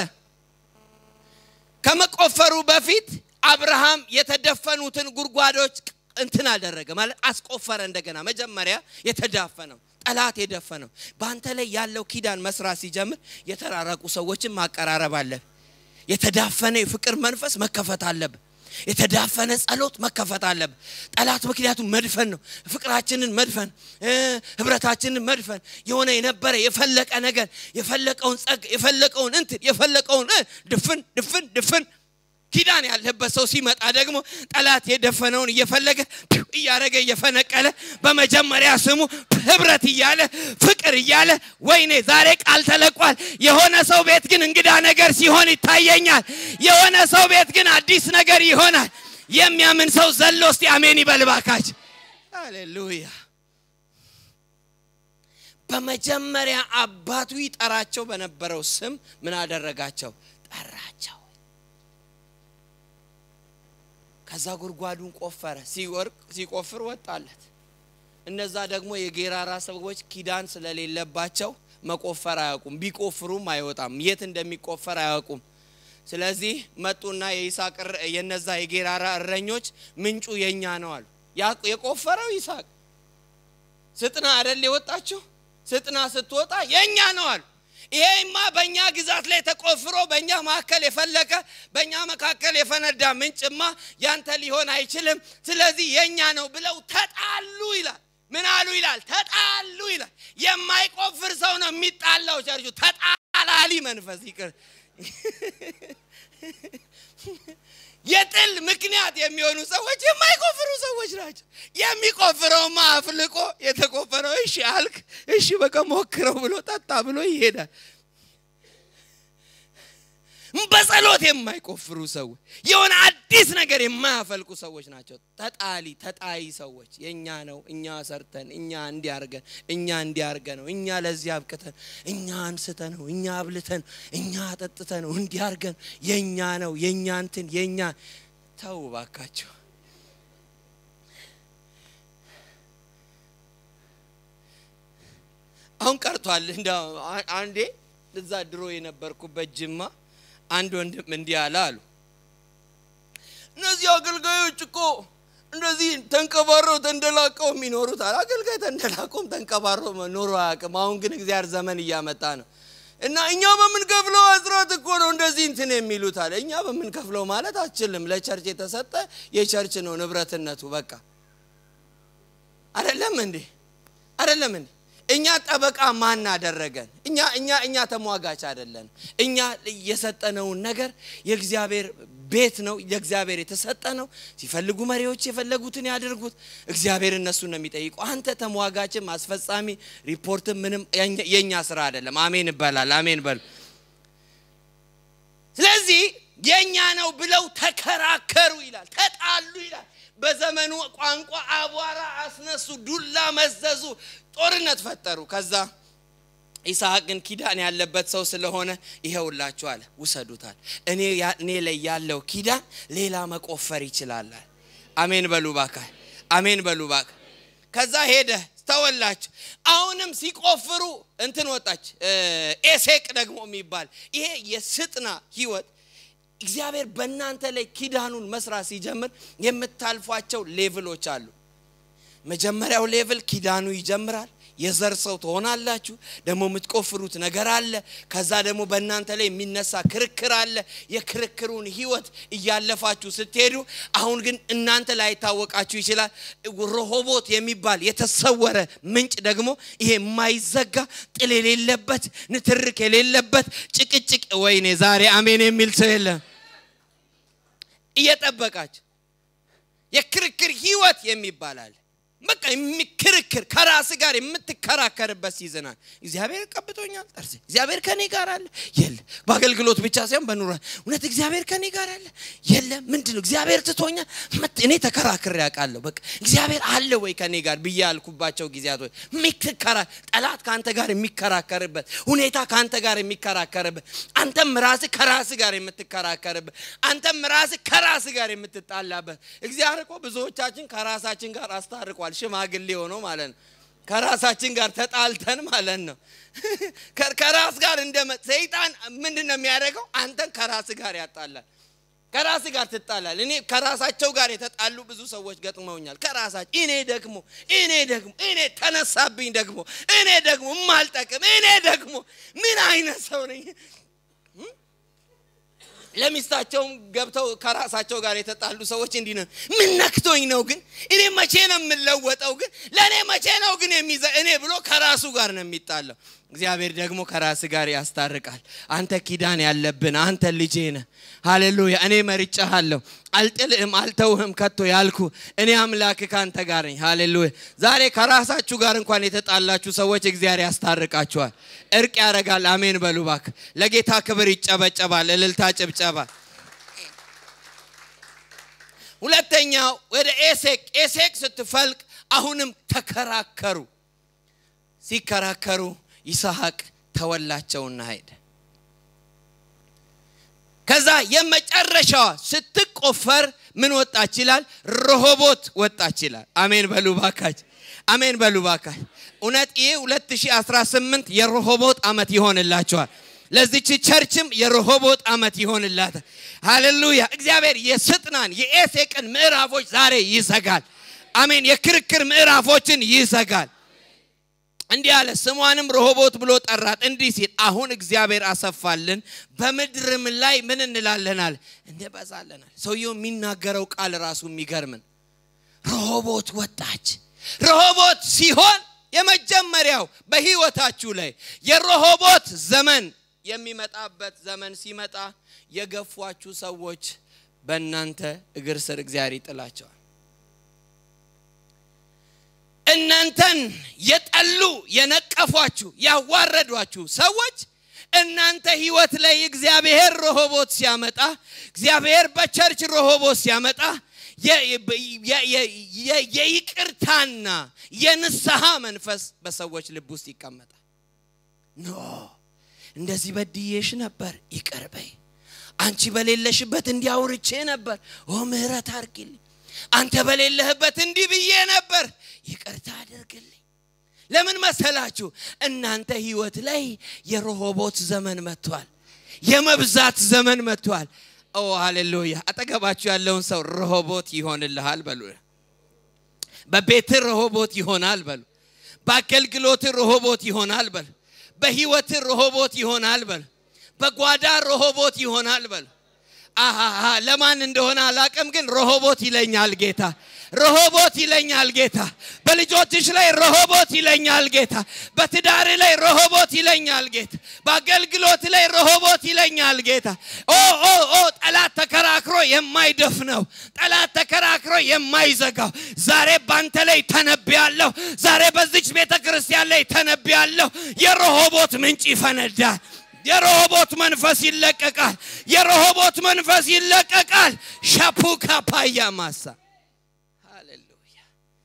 S1: ከመቆፈሩ በፊት አብርሃም የተደፈኑትን ጉድጓዶች እንትን አደረገ ማለት አስቆፈረ። እንደገና መጀመሪያ የተዳፈነው ጠላት የደፈነው በአንተ ላይ ያለው ኪዳን መስራት ሲጀምር የተራረቁ ሰዎችን ማቀራረብ አለብህ። የተዳፈነ የፍቅር መንፈስ መከፈት አለብህ። የተዳፈነ ጸሎት መከፈት አለብህ። ጠላት ምክንያቱም መድፈን ነው፣ ፍቅራችንን መድፈን፣ ህብረታችንን መድፈን፣ የሆነ የነበረ የፈለቀ ነገር የፈለቀውን ጸጋ የፈለቀውን እንትን የፈለቀውን ድፍን ድፍን ድፍን ኪዳን ያለበት ሰው ሲመጣ ደግሞ ጠላት የደፈነውን እየፈለገ እያደረገ እየፈነቀለ በመጀመሪያ ስሙ ህብረት እያለ ፍቅር እያለ ወይኔ ዛሬ ቃል ተለቋል። የሆነ ሰው ቤት ግን እንግዳ ነገር ሲሆን ይታየኛል። የሆነ ሰው ቤት ግን አዲስ ነገር ይሆናል። የሚያምን ሰው ዘሎ እስቲ አሜን ይበልባካች። ሃሌሉያ። በመጀመሪያ አባቱ ይጠራቸው በነበረው ስም ምን አደረጋቸው? ጠራቸው። ከዛ ጉድጓዱን ቆፈረ። ሲወርቅ ሲቆፍር ወጣለት። እነዛ ደግሞ የጌራራ ሰዎች ኪዳን ስለሌለባቸው መቆፈር አያውቁም። ቢቆፍሩም አይወጣም። የት እንደሚቆፈር አያውቁም። ስለዚህ መጡና የይስሐቅ የነዛ የጌራራ እረኞች ምንጩ የኛ ነው አሉ። የቆፈረው ይስሐቅ ስጥና አደል የወጣችሁ ስጥና ስትወጣ የኛ ነው አሉ። ይሄማ በእኛ ግዛት ላይ ተቆፍሮ በእኛ መካከል የፈለቀ በእኛ መካከል የፈነዳ ምንጭማ ያንተ ሊሆን አይችልም። ስለዚህ የኛ ነው ብለው ተጣሉ ይላል። ምን አሉ ይላል? ተጣሉ ይላል። የማይቆፍር ሰው ነው የሚጣላው። ቸርቹ ተጣላሊ መንፈስ ይቅር የጥል ምክንያት የሚሆኑ ሰዎች የማይቆፍሩ ሰዎች ናቸው። የሚቆፍረውማ አፍልቆ የተቆፈረው እሺ አልክ፣ እሺ በቃ ሞክረው ብሎ ጠጣ ብሎ ይሄዳል። በጸሎት የማይቆፍሩ ሰዎች የሆነ አዲስ ነገር የማያፈልቁ ሰዎች ናቸው። ተጣሊ ተጣይ ሰዎች የእኛ ነው፣ እኛ ሰርተን፣ እኛ እንዲያርገን፣ እኛ እንዲያርገ ነው፣ እኛ ለዚህ አብቅተን፣ እኛ አንስተ ነው፣ እኛ አብልተን፣ እኛ አጠጥተ ነው፣ እንዲያርገን የእኛ ነው፣ የእኛ እንትን የእኛ ተው ባካቸው። አሁን ቀርቷል። እንደ አንዴ እዛ ድሮ የነበርኩበት ጅማ አንድ ወንድም እንዲህ አለ አሉ። እነዚህ አገልጋዮች እኮ እንደዚህ ተንቀባረው ተንደላቀው የሚኖሩት አለ። አገልጋይ ተንደላቀውም ተንቀባረው ኖሮ አያውቅም። አሁን ግን እግዚአብሔር ዘመን እያመጣ ነው እና እኛ በምንከፍለው አስራት እኮ ነው እንደዚህ እንትን የሚሉት አለ። እኛ በምንከፍለው ማለት አችልም። ለቸርች የተሰጠ የቸርች ነው ንብረትነቱ። በቃ አይደለም እንዴ? አይደለም እንዴ? እኛ ጠበቃ ማን አደረገን? እኛ እኛ እኛ ተሟጋች አይደለን። እኛ የሰጠነውን ነገር የእግዚአብሔር ቤት ነው፣ የእግዚአብሔር የተሰጠ ነው። ሲፈልጉ መሪዎች የፈለጉትን ያድርጉት። እግዚአብሔር እነሱን ነው የሚጠይቁ። አንተ ተሟጋችም አስፈጻሚ ሪፖርትም ምንም የእኛ ስራ አይደለም። አሜን ይባላል። አሜን በሉ። ስለዚህ የእኛ ነው ብለው ተከራከሩ ይላል፣ ተጣሉ ይላል። በዘመኑ ቋንቋ አቧራ አስነሱ፣ ዱላ መዘዙ፣ ጦርነት ፈጠሩ። ከዛ ይስሐቅ ግን ኪዳን ያለበት ሰው ስለሆነ ይኸውላችሁ አለ ውሰዱታል። እኔ እኔ ላይ ያለው ኪዳን ሌላ መቆፈር ይችላል። አሜን በሉ ባካ፣ አሜን በሉ ባካ። ከዛ ሄደ ተወላችሁ። አሁንም ሲቆፍሩ እንትን ወጣች፣ ኤሴቅ ደግሞ የሚባል ይሄ የስጥና ህይወት እግዚአብሔር በእናንተ ላይ ኪዳኑን መስራት ሲጀምር የምታልፏቸው ሌቭሎች አሉ። መጀመሪያው ሌቭል ኪዳኑ ይጀምራል። የዘር ሰው ትሆናላችሁ። ደግሞ የምትቆፍሩት ነገር አለ። ከዛ ደግሞ በእናንተ ላይ የሚነሳ ክርክር አለ። የክርክሩን ህይወት እያለፋችሁ ስትሄዱ አሁን ግን እናንተ ላይ ታወቃችሁ ይችላል። ረሆቦት የሚባል የተሰወረ ምንጭ ደግሞ ይሄ የማይዘጋ ጥል የሌለበት ንትርክ የሌለበት ጭቅጭቅ፣ ወይኔ ዛሬ አሜን የሚል ሰው የለም። እየጠበቃችሁ የክርክር ህይወት የሚባል አለ። በቃ የሚክርክር ከራስ ጋር የምትከራከርበት ሲዝናል። እግዚአብሔር ቀብቶኛል ጠርሴ እግዚአብሔር ከኔ ጋር አለ የለ። በአገልግሎት ብቻ ሳይሆን በኑሮ እውነት እግዚአብሔር ከኔ ጋር አለ የለ። ምንድን ነው እግዚአብሔር ትቶኛል? እኔ ተከራክሬ ያውቃለሁ። በቃ እግዚአብሔር አለ ወይ ከኔ ጋር ብዬ ያልኩባቸው ጊዜያቶች የሚከራ ጠላት ከአንተ ጋር የሚከራከርበት ሁኔታ ከአንተ ጋር የሚከራከርበት አንተም ራስህ ከራስህ ጋር የምትከራከርበት አንተም ራስህ ከራስህ ጋር የምትጣላበት እግዚአብሔር እኮ ብዙዎቻችን ከራሳችን ጋር አስታርቋል። ሽማግሌ ሆኖ ማለት ነው። ከራሳችን ጋር ተጣልተን ማለት ነው። ከራስ ጋር እንደ ሰይጣን ምንድን ነው የሚያደርገው? አንተን ከራስ ጋር ያጣላል። ከራስ ጋር ትጣላል። እኔ ከራሳቸው ጋር የተጣሉ ብዙ ሰዎች ገጥመውኛል። ከራሳቸው እኔ ደግሞ እኔ ደግሞ እኔ ተነሳብኝ ደግሞ እኔ ደግሞ የማልጠቅም እኔ ደግሞ ምን አይነት ሰው ነኝ? ለሚስታቸውም ገብተው ከራሳቸው ጋር የተጣሉ ሰዎች እንዲህ ነው። ምን ነክቶኝ ነው ግን እኔ መቼ ነው የምለወጠው ግን ለእኔ መቼ ነው ግን የሚዘ እኔ ብሎ ከራሱ ጋር ነው የሚጣለው። እግዚአብሔር ደግሞ ከራስ ጋር ያስታርቃል። አንተ ኪዳን ያለብን አንተ ልጄ ነህ። ሃሌሉያ። እኔ መርጫሃለሁ፣ አልጥልህም፣ አልተውህም ከቶ ያልኩ እኔ አምላክ ከአንተ ጋር ነኝ። ሃሌሉያ። ዛሬ ከራሳችሁ ጋር እንኳን የተጣላችሁ ሰዎች እግዚአብሔር ያስታርቃችኋል፣ እርቅ ያደርጋል። አሜን በሉ እባክህ። ለጌታ ክብር ይጨበጨባል፣ እልልታ፣ ጭብጨባ። ሁለተኛው ወደ ኤሴቅ ኤሴቅ ስትፈልቅ አሁንም ተከራከሩ። ሲከራከሩ ይስሐቅ ተወላቸውና ሄደ። ከዛ የመጨረሻዋ ስትቆፈር ምን ወጣች ይላል? ረሆቦት ወጣች ይላል። አሜን በሉ ባካች፣ አሜን በሉ ባካች። እውነት ይህ 2018 የረሆቦት ዓመት ይሆንላቸዋል። ለዚች ቸርችም የረሆቦት ዓመት ይሆንላታል። ሃሌሉያ! እግዚአብሔር የስጥናን የኤሴቅን ምዕራፎች ዛሬ ይዘጋል። አሜን። የክርክር ምዕራፎችን ይዘጋል። እንዲህ አለ። ስሟንም ረሆቦት ብሎ ጠራት፣ እንዲህ ሲል አሁን እግዚአብሔር አሰፋልን፣ በምድርም ላይ ምን እንላለናል? እንበዛለናል። ሰውየው የሚናገረው ቃል ራሱ የሚገርምን ረሆቦት ወጣች። ረሆቦት ሲሆን የመጀመሪያው በህይወታችሁ ላይ የረሆቦት ዘመን የሚመጣበት ዘመን ሲመጣ የገፏችሁ ሰዎች በእናንተ እግር ስር እግዚአብሔር ይጥላቸዋል። እናንተን የጠሉ የነቀፏችሁ ያዋረዷችሁ ሰዎች እናንተ ህይወት ላይ እግዚአብሔር ረሆቦት ሲያመጣ እግዚአብሔር በቸርች ረሆቦት ሲያመጣ የይቅርታና የንስሐ መንፈስ በሰዎች ልብ ውስጥ ይቀመጣል። ኖ እንደዚህ በድዬሽ ነበር፣ ይቅር በይ። አንቺ በሌለሽበት እንዲያውርቼ ነበር፣ ኦ ምህረት አድርጊልኝ። አንተ በሌለህበት እንዲህ ብዬ ነበር፣ ይቅርታ አድርግልኝ። ለምን መሰላችሁ? እናንተ ህይወት ላይ የረሆቦት ዘመን መጥቷል። የመብዛት ዘመን መጥቷል። ኦ ሃሌሉያ! አጠገባችሁ ያለውን ሰው ረሆቦት ይሆንልሃል በሉ። በቤት ረሆቦት ይሆናል በሉ። በአገልግሎት ረሆቦት ይሆናል በሉ። በህይወት ረሆቦት ይሆናል በሉ። በጓዳ ረሆቦት ይሆናል በሉ። አሃ ለማን እንደሆነ አላቅም፣ ግን ረሆቦት ይለኛል ጌታ። ረሆቦት ይለኛል ጌታ። በልጆችሽ ላይ ረሆቦት ይለኛል ጌታ። በትዳር ላይ ረሆቦት ይለኛል ጌታ። በአገልግሎት ላይ ረሆቦት ይለኛል ጌታ። ኦ ኦ ኦ ጠላት ተከራክሮ የማይደፍነው ጠላት ተከራክሮ የማይዘጋው ዛሬ ባንተ ላይ ተነብያለሁ። ዛሬ በዚች ቤተ ክርስቲያን ላይ ተነብያለሁ። የረሆቦት ምንጭ ይፈነዳል። የረሆቦት መንፈስ ይለቀቃል። የረሆቦት መንፈስ ይለቀቃል። ሻፑካ ፓያ ማሳ ሃሌሉያ።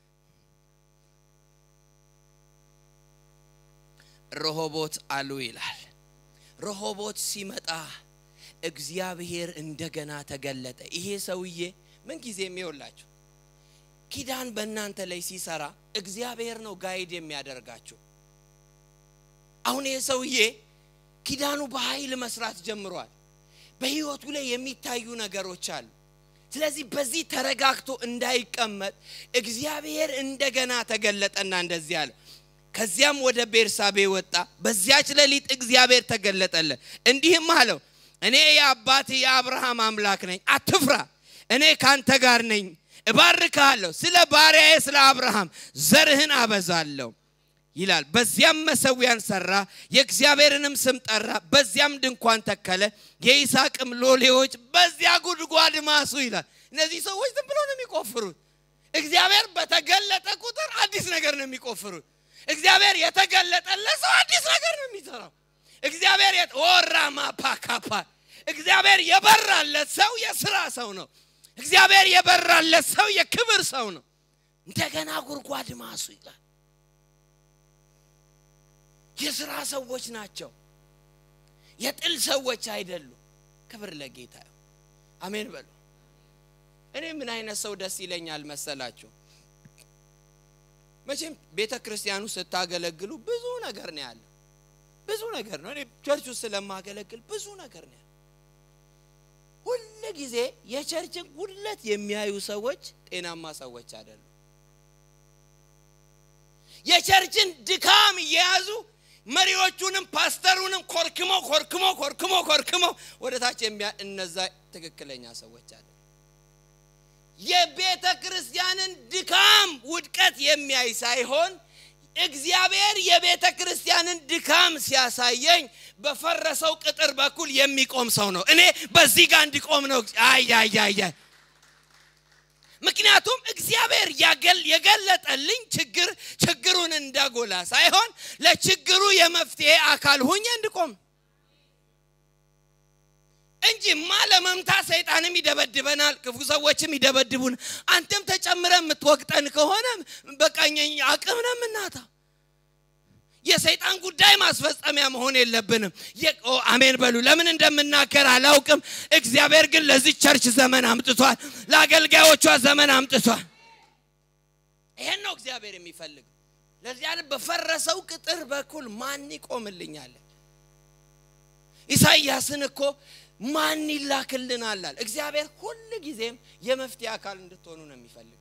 S1: ረሆቦት አሉ ይላል። ረሆቦት ሲመጣ እግዚአብሔር እንደገና ተገለጠ። ይሄ ሰውዬ ምን ጊዜ የሚውላችሁ ኪዳን በእናንተ ላይ ሲሰራ እግዚአብሔር ነው ጋይድ የሚያደርጋችሁ። አሁን ይሄ ሰውዬ ኪዳኑ በኃይል መስራት ጀምሯል። በህይወቱ ላይ የሚታዩ ነገሮች አሉ። ስለዚህ በዚህ ተረጋግቶ እንዳይቀመጥ እግዚአብሔር እንደገና ተገለጠና እንደዚህ አለ። ከዚያም ወደ ቤርሳቤ ወጣ። በዚያች ሌሊት እግዚአብሔር ተገለጠለት፣ እንዲህም አለው እኔ የአባት የአብርሃም አምላክ ነኝ፣ አትፍራ፣ እኔ ካንተ ጋር ነኝ፣ እባርክሃለሁ፣ ስለ ባሪያዬ ስለ አብርሃም ዘርህን አበዛለሁ ይላል። በዚያም መሰዊያን ሰራ፣ የእግዚአብሔርንም ስም ጠራ። በዚያም ድንኳን ተከለ፣ የይስሐቅም ሎሌዎች በዚያ ጉድጓድ ማሱ ይላል። እነዚህ ሰዎች ዝም ብሎ ነው የሚቆፍሩት። እግዚአብሔር በተገለጠ ቁጥር አዲስ ነገር ነው የሚቆፍሩት። እግዚአብሔር የተገለጠለት ሰው አዲስ ነገር ነው የሚሰራው። እግዚአብሔር ወራማ ፓካፓ እግዚአብሔር የበራለት ሰው የስራ ሰው ነው። እግዚአብሔር የበራለት ሰው የክብር ሰው ነው። እንደገና ጉድጓድ ማሱ ይላል። የስራ ሰዎች ናቸው። የጥል ሰዎች አይደሉም። ክብር ለጌታ። አሜን በሉ። እኔ ምን አይነት ሰው ደስ ይለኛል መሰላችሁ? መቼም ቤተ ክርስቲያኑ ስታገለግሉ ብዙ ነገር ነው ያለው። ብዙ ነገር ነው። እኔ ቸርች ውስጥ ስለማገለግል ብዙ ነገር ነው ያለው። ሁል ጊዜ የቸርችን ጉድለት የሚያዩ ሰዎች ጤናማ ሰዎች አይደሉም። የቸርችን ድካም እየያዙ መሪዎቹንም ፓስተሩንም ኮርክሞ ኮርክሞ ኮርክሞ ኮርክሞ ወደ ታች የሚያ እነዛ ትክክለኛ ሰዎች አለ። የቤተ ክርስቲያንን ድካም ውድቀት የሚያይ ሳይሆን እግዚአብሔር የቤተ ክርስቲያንን ድካም ሲያሳየኝ በፈረሰው ቅጥር በኩል የሚቆም ሰው ነው። እኔ በዚህ ጋር እንዲቆም ነው። አያያያ ምክንያቱም እግዚአብሔር የገለጠልኝ ችግር ችግሩን እንዳጎላ ሳይሆን ለችግሩ የመፍትሄ አካል ሁኜ እንድቆም እንጂማ ለመምታት ሰይጣንም ይደበድበናል፣ ክፉ ሰዎችም ይደበድቡን። አንተም ተጨምረ የምትወቅጠን ከሆነ በቃኝ አቅም ነው የምናታ። የሰይጣን ጉዳይ ማስፈጸሚያ መሆን የለብንም። አሜን በሉ። ለምን እንደምናገር አላውቅም። እግዚአብሔር ግን ለዚህ ቸርች ዘመን አምጥቷል። ለአገልጋዮቿ ዘመን አምጥቷል። ይሄን ነው እግዚአብሔር የሚፈልግ። ለዚያ በፈረሰው ቅጥር በኩል ማን ይቆምልኛል? ኢሳይያስን እኮ ማን ይላክልናል? እግዚአብሔር ሁል ጊዜም የመፍትሄ አካል እንድትሆኑ ነው የሚፈልገው።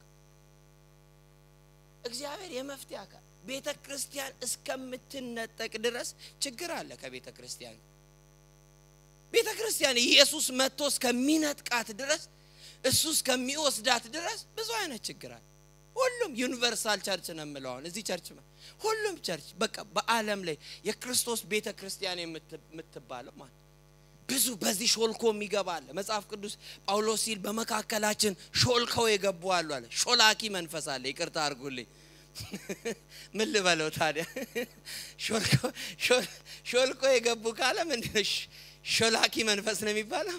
S1: እግዚአብሔር የመፍትሄ አካል ቤተ ክርስቲያን እስከምትነጠቅ ድረስ ችግር አለ። ከቤተ ክርስቲያን ቤተ ክርስቲያን ኢየሱስ መጥቶ እስከሚነጥቃት ድረስ እሱ እስከሚወስዳት ድረስ ብዙ አይነት ችግር አለ። ሁሉም ዩኒቨርሳል ቸርች ነው የምለው አሁን እዚህ ቸርች ሁሉም ቸርች በቃ በዓለም ላይ የክርስቶስ ቤተ ክርስቲያን የምትባለው ማለት ብዙ በዚህ ሾልኮ የሚገባ አለ። መጽሐፍ ቅዱስ ጳውሎስ ሲል በመካከላችን ሾልከው የገቡ አሉ አለ። ሾላኪ መንፈስ አለ። ይቅርታ አድርጉልኝ። ምን ልበለው ታዲያ? ሾልኮ የገቡ ካለ ምንድን ሾላኪ መንፈስ ነው የሚባለው?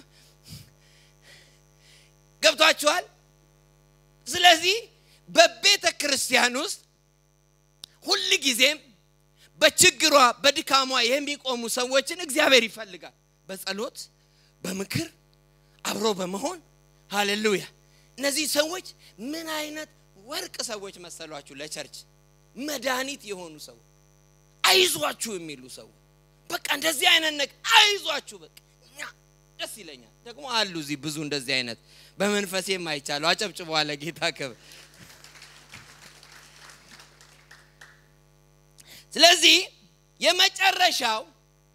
S1: ገብቷችኋል? ስለዚህ በቤተ ክርስቲያን ውስጥ ሁል ጊዜም በችግሯ በድካሟ የሚቆሙ ሰዎችን እግዚአብሔር ይፈልጋል። በጸሎት በምክር አብሮ በመሆን ሃሌሉያ። እነዚህ ሰዎች ምን አይነት ወርቅ ሰዎች መሰሏችሁ? ለቸርች መድኃኒት የሆኑ ሰዎች፣ አይዟችሁ የሚሉ ሰዎች። በቃ እንደዚህ አይነት ነገር አይዟችሁ፣ በቃ እኛ ደስ ይለኛል። ደግሞ አሉ እዚህ ብዙ እንደዚህ አይነት በመንፈሴም አይቻለሁ። አጨብጭበዋለ ጌታ ክብር። ስለዚህ የመጨረሻው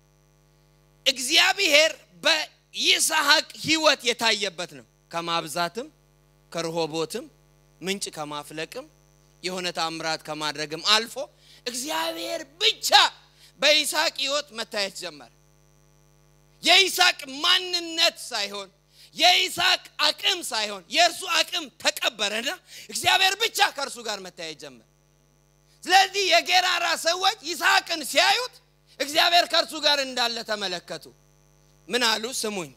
S1: እግዚአብሔር በይስሐቅ ህይወት የታየበት ነው። ከማብዛትም ከርሆቦትም ምንጭ ከማፍለቅም የሆነ ታምራት ከማድረግም አልፎ እግዚአብሔር ብቻ በይስሐቅ ህይወት መታየት ጀመረ። የይስሐቅ ማንነት ሳይሆን የይስሐቅ አቅም ሳይሆን የእርሱ አቅም ተቀበረና እግዚአብሔር ብቻ ከእርሱ ጋር መታየት ጀመረ። ስለዚህ የጌራራ ሰዎች ይስሐቅን ሲያዩት እግዚአብሔር ከእርሱ ጋር እንዳለ ተመለከቱ። ምን አሉ? ስሙኝ።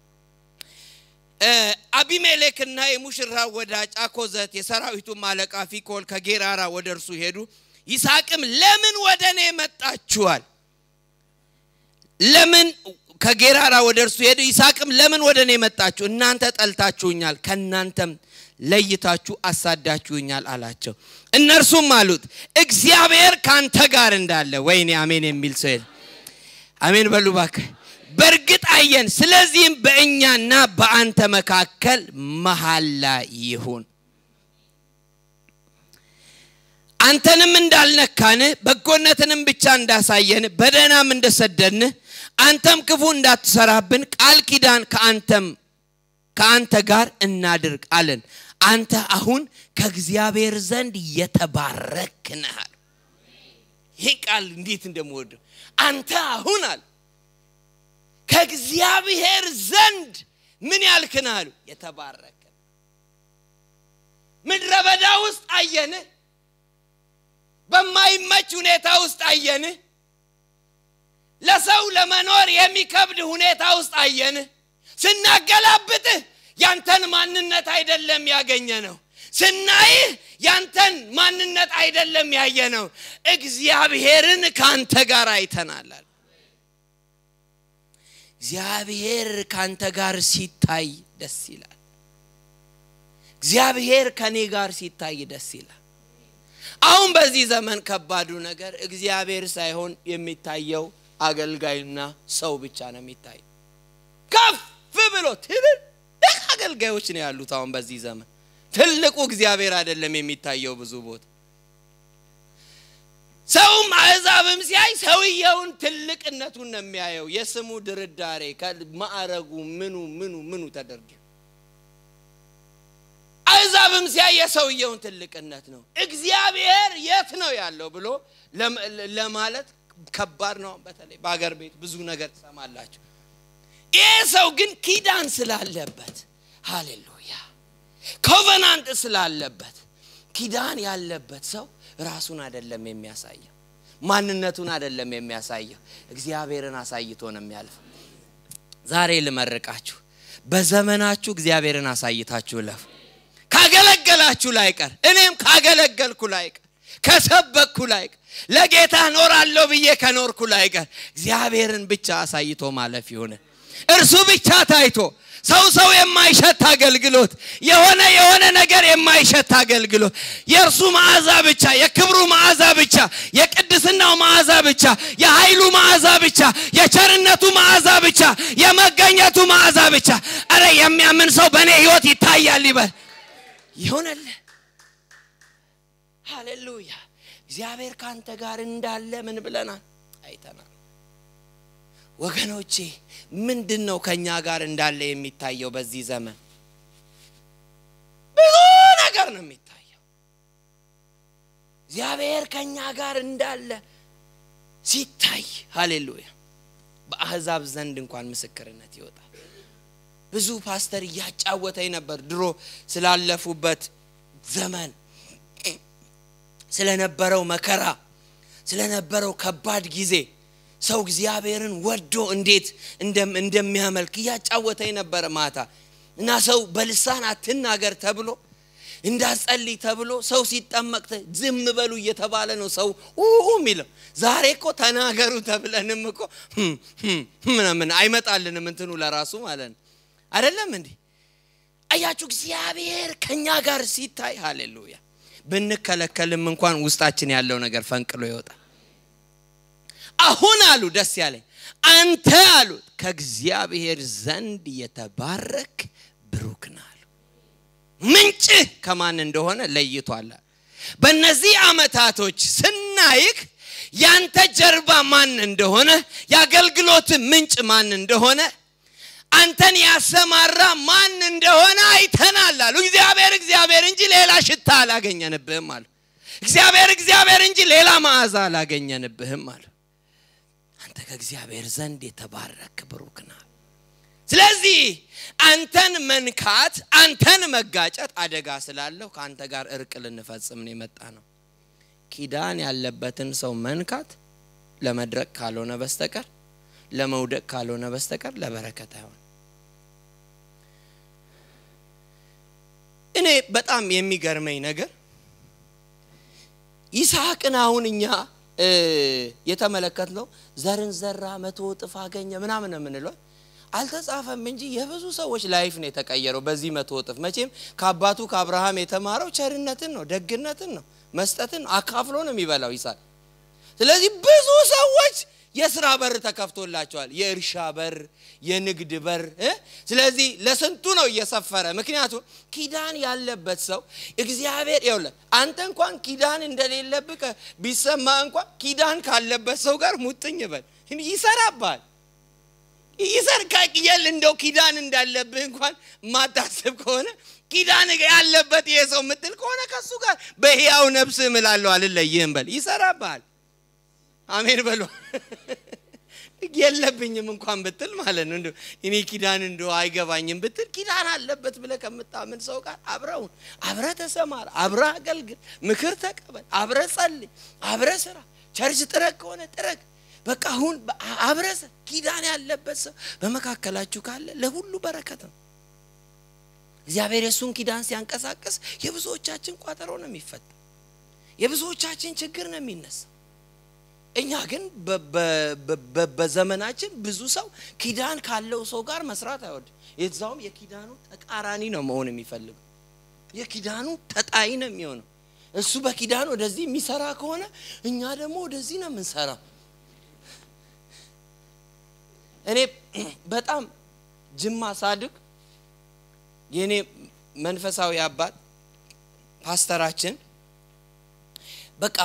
S1: አቢሜሌክና የሙሽራ ወዳጅ አኮዘት የሰራዊቱም አለቃ ፊኮል ከጌራራ ወደ እርሱ ሄዱ። ይስሐቅም ለምን ወደ እኔ መጣችኋል? ለምን ከጌራራ ወደ እርሱ ሄዱ። ይስሐቅም ለምን ወደ እኔ መጣችሁ? እናንተ ጠልታችሁኛል፣ ከእናንተም ለይታችሁ አሳዳችሁኛል አላቸው። እነርሱም አሉት እግዚአብሔር ካንተ ጋር እንዳለ። ወይኔ አሜን የሚል ሰው የለ። አሜን በሉ እባክህ። በእርግጥ አየን፣ ስለዚህም በእኛና በአንተ መካከል መሐላ ይሁን። አንተንም እንዳልነካንህ በጎነትንም ብቻ እንዳሳየን በደህናም እንደሰደድንህ አንተም ክፉ እንዳትሰራብን ቃል ኪዳን ከአንተም ከአንተ ጋር እናድርግ አለን። አንተ አሁን ከእግዚአብሔር ዘንድ የተባረክ ነህ። ይህ ቃል እንዴት እንደምወደው አንተ አሁን አለ ከእግዚአብሔር ዘንድ ምን ያልክ ነህ አሉ። የተባረክ ምድረ በዳ ውስጥ አየንህ። በማይመች ሁኔታ ውስጥ አየንህ። ለሰው ለመኖር የሚከብድ ሁኔታ ውስጥ አየንህ። ስናገላብጥህ ያንተን ማንነት አይደለም ያገኘ ነው። ስናይህ ያንተን ማንነት አይደለም ያየ ነው። እግዚአብሔርን ከአንተ ጋር አይተናል። እግዚአብሔር ከአንተ ጋር ሲታይ ደስ ይላል። እግዚአብሔር ከኔ ጋር ሲታይ ደስ ይላል። አሁን በዚህ ዘመን ከባዱ ነገር እግዚአብሔር ሳይሆን የሚታየው አገልጋይና ሰው ብቻ ነው የሚታይ። ከፍ ብሎ ትልልቅ አገልጋዮች ነው ያሉት። አሁን በዚህ ዘመን ትልቁ እግዚአብሔር አይደለም የሚታየው ብዙ ቦታ። ሰውም አሕዛብም ሲያይ ሰውየውን ትልቅነቱን ነው የሚያየው። የስሙ ድርዳሬ ማዕረጉ ምኑ ምኑ ምኑ ተደርጎ አሕዛብም ሲያይ የሰውየውን ትልቅነት ነው። እግዚአብሔር የት ነው ያለው ብሎ ለማለት ከባድ ነው። በተለይ በአገር ቤት ብዙ ነገር ትሰማላችሁ። ይህ ሰው ግን ኪዳን ስላለበት ሃሌሉያ፣ ኮቨናንት ስላለበት ኪዳን ያለበት ሰው ራሱን አይደለም የሚያሳየው፣ ማንነቱን አይደለም የሚያሳየው፣ እግዚአብሔርን አሳይቶ ነው የሚያልፈው። ዛሬ ልመርቃችሁ፣ በዘመናችሁ እግዚአብሔርን አሳይታችሁ ለፉ። ካገለገላችሁ ላይቀር እኔም ካገለገልኩ ላይቀር ከሰበኩ ላይ ለጌታ ኖራለሁ ብዬ ከኖርኩ ላይ ቀር እግዚአብሔርን ብቻ አሳይቶ ማለፍ ይሆነ እርሱ ብቻ ታይቶ ሰው ሰው የማይሸት አገልግሎት የሆነ የሆነ ነገር የማይሸት አገልግሎት የእርሱ መዓዛ ብቻ የክብሩ መዓዛ ብቻ የቅድስናው መዓዛ ብቻ የኃይሉ መዓዛ ብቻ የቸርነቱ መዓዛ ብቻ የመገኘቱ መዓዛ ብቻ አረ የሚያምን ሰው በእኔ ህይወት ይታያል ይበል ይሆነልህ ሃሌሉያ እግዚአብሔር ከአንተ ጋር እንዳለ ምን ብለናል አይተናል ወገኖቼ ምንድን ነው ከእኛ ጋር እንዳለ የሚታየው በዚህ ዘመን ብዙ ነገር ነው የሚታየው እግዚአብሔር ከእኛ ጋር እንዳለ ሲታይ ሃሌሉያ በአህዛብ ዘንድ እንኳን ምስክርነት ይወጣል ብዙ ፓስተር እያጫወተኝ ነበር ድሮ ስላለፉበት ዘመን ስለነበረው መከራ ስለነበረው ከባድ ጊዜ ሰው እግዚአብሔርን ወዶ እንዴት እንደሚያመልክ እያጫወተኝ ነበረ ማታ እና ሰው በልሳን አትናገር ተብሎ እንዳጸልይ ተብሎ ሰው ሲጠመቅ ዝም በሉ እየተባለ ነው ሰው የሚለው ዛሬ እኮ ተናገሩ ተብለንም እኮ ምናምን አይመጣልንም እንትኑ ለራሱ ማለት ነው አይደለም እንዲህ አያችሁ እግዚአብሔር ከኛ ጋር ሲታይ ሃሌሉያ ብንከለከልም እንኳን ውስጣችን ያለው ነገር ፈንቅሎ ይወጣል አሁን አሉ ደስ ያለኝ አንተ አሉት ከእግዚአብሔር ዘንድ የተባረክ ብሩክ ና አሉ ምንጭህ ከማን እንደሆነ ለይቷል በእነዚህ አመታቶች ስናይክ ያንተ ጀርባ ማን እንደሆነ የአገልግሎት ምንጭ ማን እንደሆነ አንተን ያሰማራ ማን እንደሆነ አይተናል አሉ እግዚአብሔር እግዚአብሔር እንጂ ሌላ ሽታ አላገኘንብህም አሉ እግዚአብሔር እግዚአብሔር እንጂ ሌላ መዓዛ አላገኘንብህም አሉ አንተ ከእግዚአብሔር ዘንድ የተባረክ ብሩክ ና ስለዚህ አንተን መንካት አንተን መጋጨት አደጋ ስላለው ከአንተ ጋር እርቅ ልንፈጽም ነው የመጣ ነው ኪዳን ያለበትን ሰው መንካት ለመድረቅ ካልሆነ በስተቀር ለመውደቅ ካልሆነ በስተቀር ለበረከት አይሆን እኔ በጣም የሚገርመኝ ነገር ይስሐቅን አሁን እኛ የተመለከት ነው ዘርን ዘራ መቶ እጥፍ አገኘ ምናምን ነው የምንለው አልተጻፈም እንጂ የብዙ ሰዎች ላይፍ ነው የተቀየረው በዚህ መቶ እጥፍ መቼም ከአባቱ ከአብርሃም የተማረው ቸርነትን ነው ደግነትን ነው መስጠትን ነው አካፍሎ ነው የሚበላው ይስሐቅ ስለዚህ ብዙ ሰዎች የስራ በር ተከፍቶላቸዋል የእርሻ በር የንግድ በር ስለዚህ ለስንቱ ነው እየሰፈረ ምክንያቱም ኪዳን ያለበት ሰው እግዚአብሔር ይውለ አንተ እንኳን ኪዳን እንደሌለብህ ቢሰማ እንኳን ኪዳን ካለበት ሰው ጋር ሙጥኝ በል ይሰራባል ይሰርካቅየል እንደው ኪዳን እንዳለብህ እንኳን ማታስብ ከሆነ ኪዳን ያለበት ይሄ ሰው ምትል ከሆነ ከሱ ጋር በህያው ነብስ እምላለሁ አልለይህም በል ይሰራባል አሜን በሎ የለብኝም እንኳን ብትል ማለት ነው እኔ ኪዳን እንደ አይገባኝም ብትል ኪዳን አለበት ብለ ከምታምን ሰው ጋር አብረውን አብረ ተሰማር አብረ አገልግል ምክር ተቀበል አብረ ጸልይ አብረ ስራ ቸርች ጥረግ ከሆነ ጥረግ በቃ አሁን አብረ ኪዳን ያለበት ሰው በመካከላችሁ ካለ ለሁሉ በረከት ነው እግዚአብሔር የእሱን ኪዳን ሲያንቀሳቀስ የብዙዎቻችን ቋጠሮ ነው የሚፈታ የብዙዎቻችን ችግር ነው የሚነሳ እኛ ግን በዘመናችን ብዙ ሰው ኪዳን ካለው ሰው ጋር መስራት አይወድ የዛውም የኪዳኑ ተቃራኒ ነው መሆን የሚፈልገው የኪዳኑ ተጣይ ነው የሚሆነው እሱ በኪዳን ወደዚህ የሚሰራ ከሆነ እኛ ደግሞ ወደዚህ ነው የምንሰራው እኔ በጣም ጅማ ሳድግ የእኔ መንፈሳዊ አባት ፓስተራችን በቃ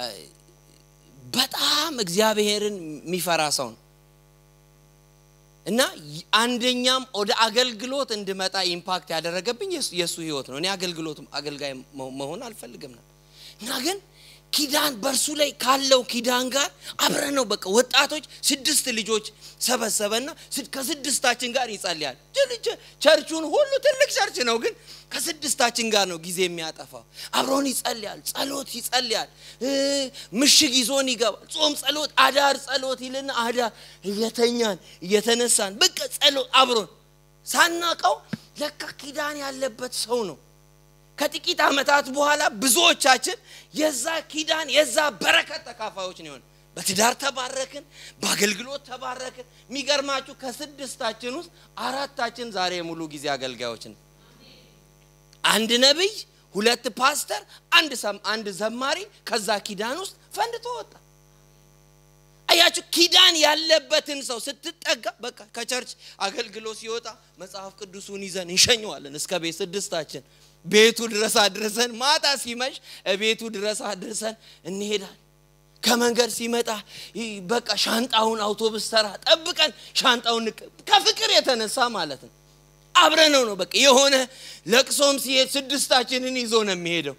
S1: በጣም እግዚአብሔርን የሚፈራ ሰው ነው እና አንደኛም ወደ አገልግሎት እንድመጣ ኢምፓክት ያደረገብኝ የእሱ ህይወት ነው እኔ አገልግሎት አገልጋይ መሆን አልፈልግም ነው እና ግን ኪዳን በእርሱ ላይ ካለው ኪዳን ጋር አብረ ነው በቃ ወጣቶች ስድስት ልጆች ሰበሰበና ከስድስታችን ጋር ይጸልያል ቸርቹን ሁሉ ትልቅ ቸርች ነው ግን ከስድስታችን ጋር ነው ጊዜ የሚያጠፋው አብሮን ይጸልያል ጸሎት ይጸልያል ምሽግ ይዞን ይገባል ጾም ጸሎት አዳር ጸሎት ይልና አዳር እየተኛን እየተነሳን በቃ ጸሎት አብሮን ሳናቀው ለካ ኪዳን ያለበት ሰው ነው ከጥቂት ዓመታት በኋላ ብዙዎቻችን የዛ ኪዳን የዛ በረከት ተካፋዮች ነው የሆነ በትዳር ተባረክን፣ በአገልግሎት ተባረክን። የሚገርማችሁ ከስድስታችን ውስጥ አራታችን ዛሬ የሙሉ ጊዜ አገልጋዮች ነው። አንድ ነቢይ፣ ሁለት ፓስተር፣ አንድ አንድ ዘማሪ ከዛ ኪዳን ውስጥ ፈንድቶ ወጣ። አያችሁ፣ ኪዳን ያለበትን ሰው ስትጠጋ በቃ ከቸርች አገልግሎት ሲወጣ መጽሐፍ ቅዱሱን ይዘን እንሸኘዋለን እስከ ቤት ስድስታችን ቤቱ ድረስ አድርሰን ማታ ሲመሽ ቤቱ ድረስ አድርሰን እንሄዳለን። ከመንገድ ሲመጣ በቃ ሻንጣውን አውቶቡስ ተራ ጠብቀን ሻንጣውን ከፍቅር የተነሳ ማለት ነው። አብረነው ነው በቃ የሆነ ለቅሶም ሲሄድ ስድስታችንን ይዞ ነው የሚሄደው።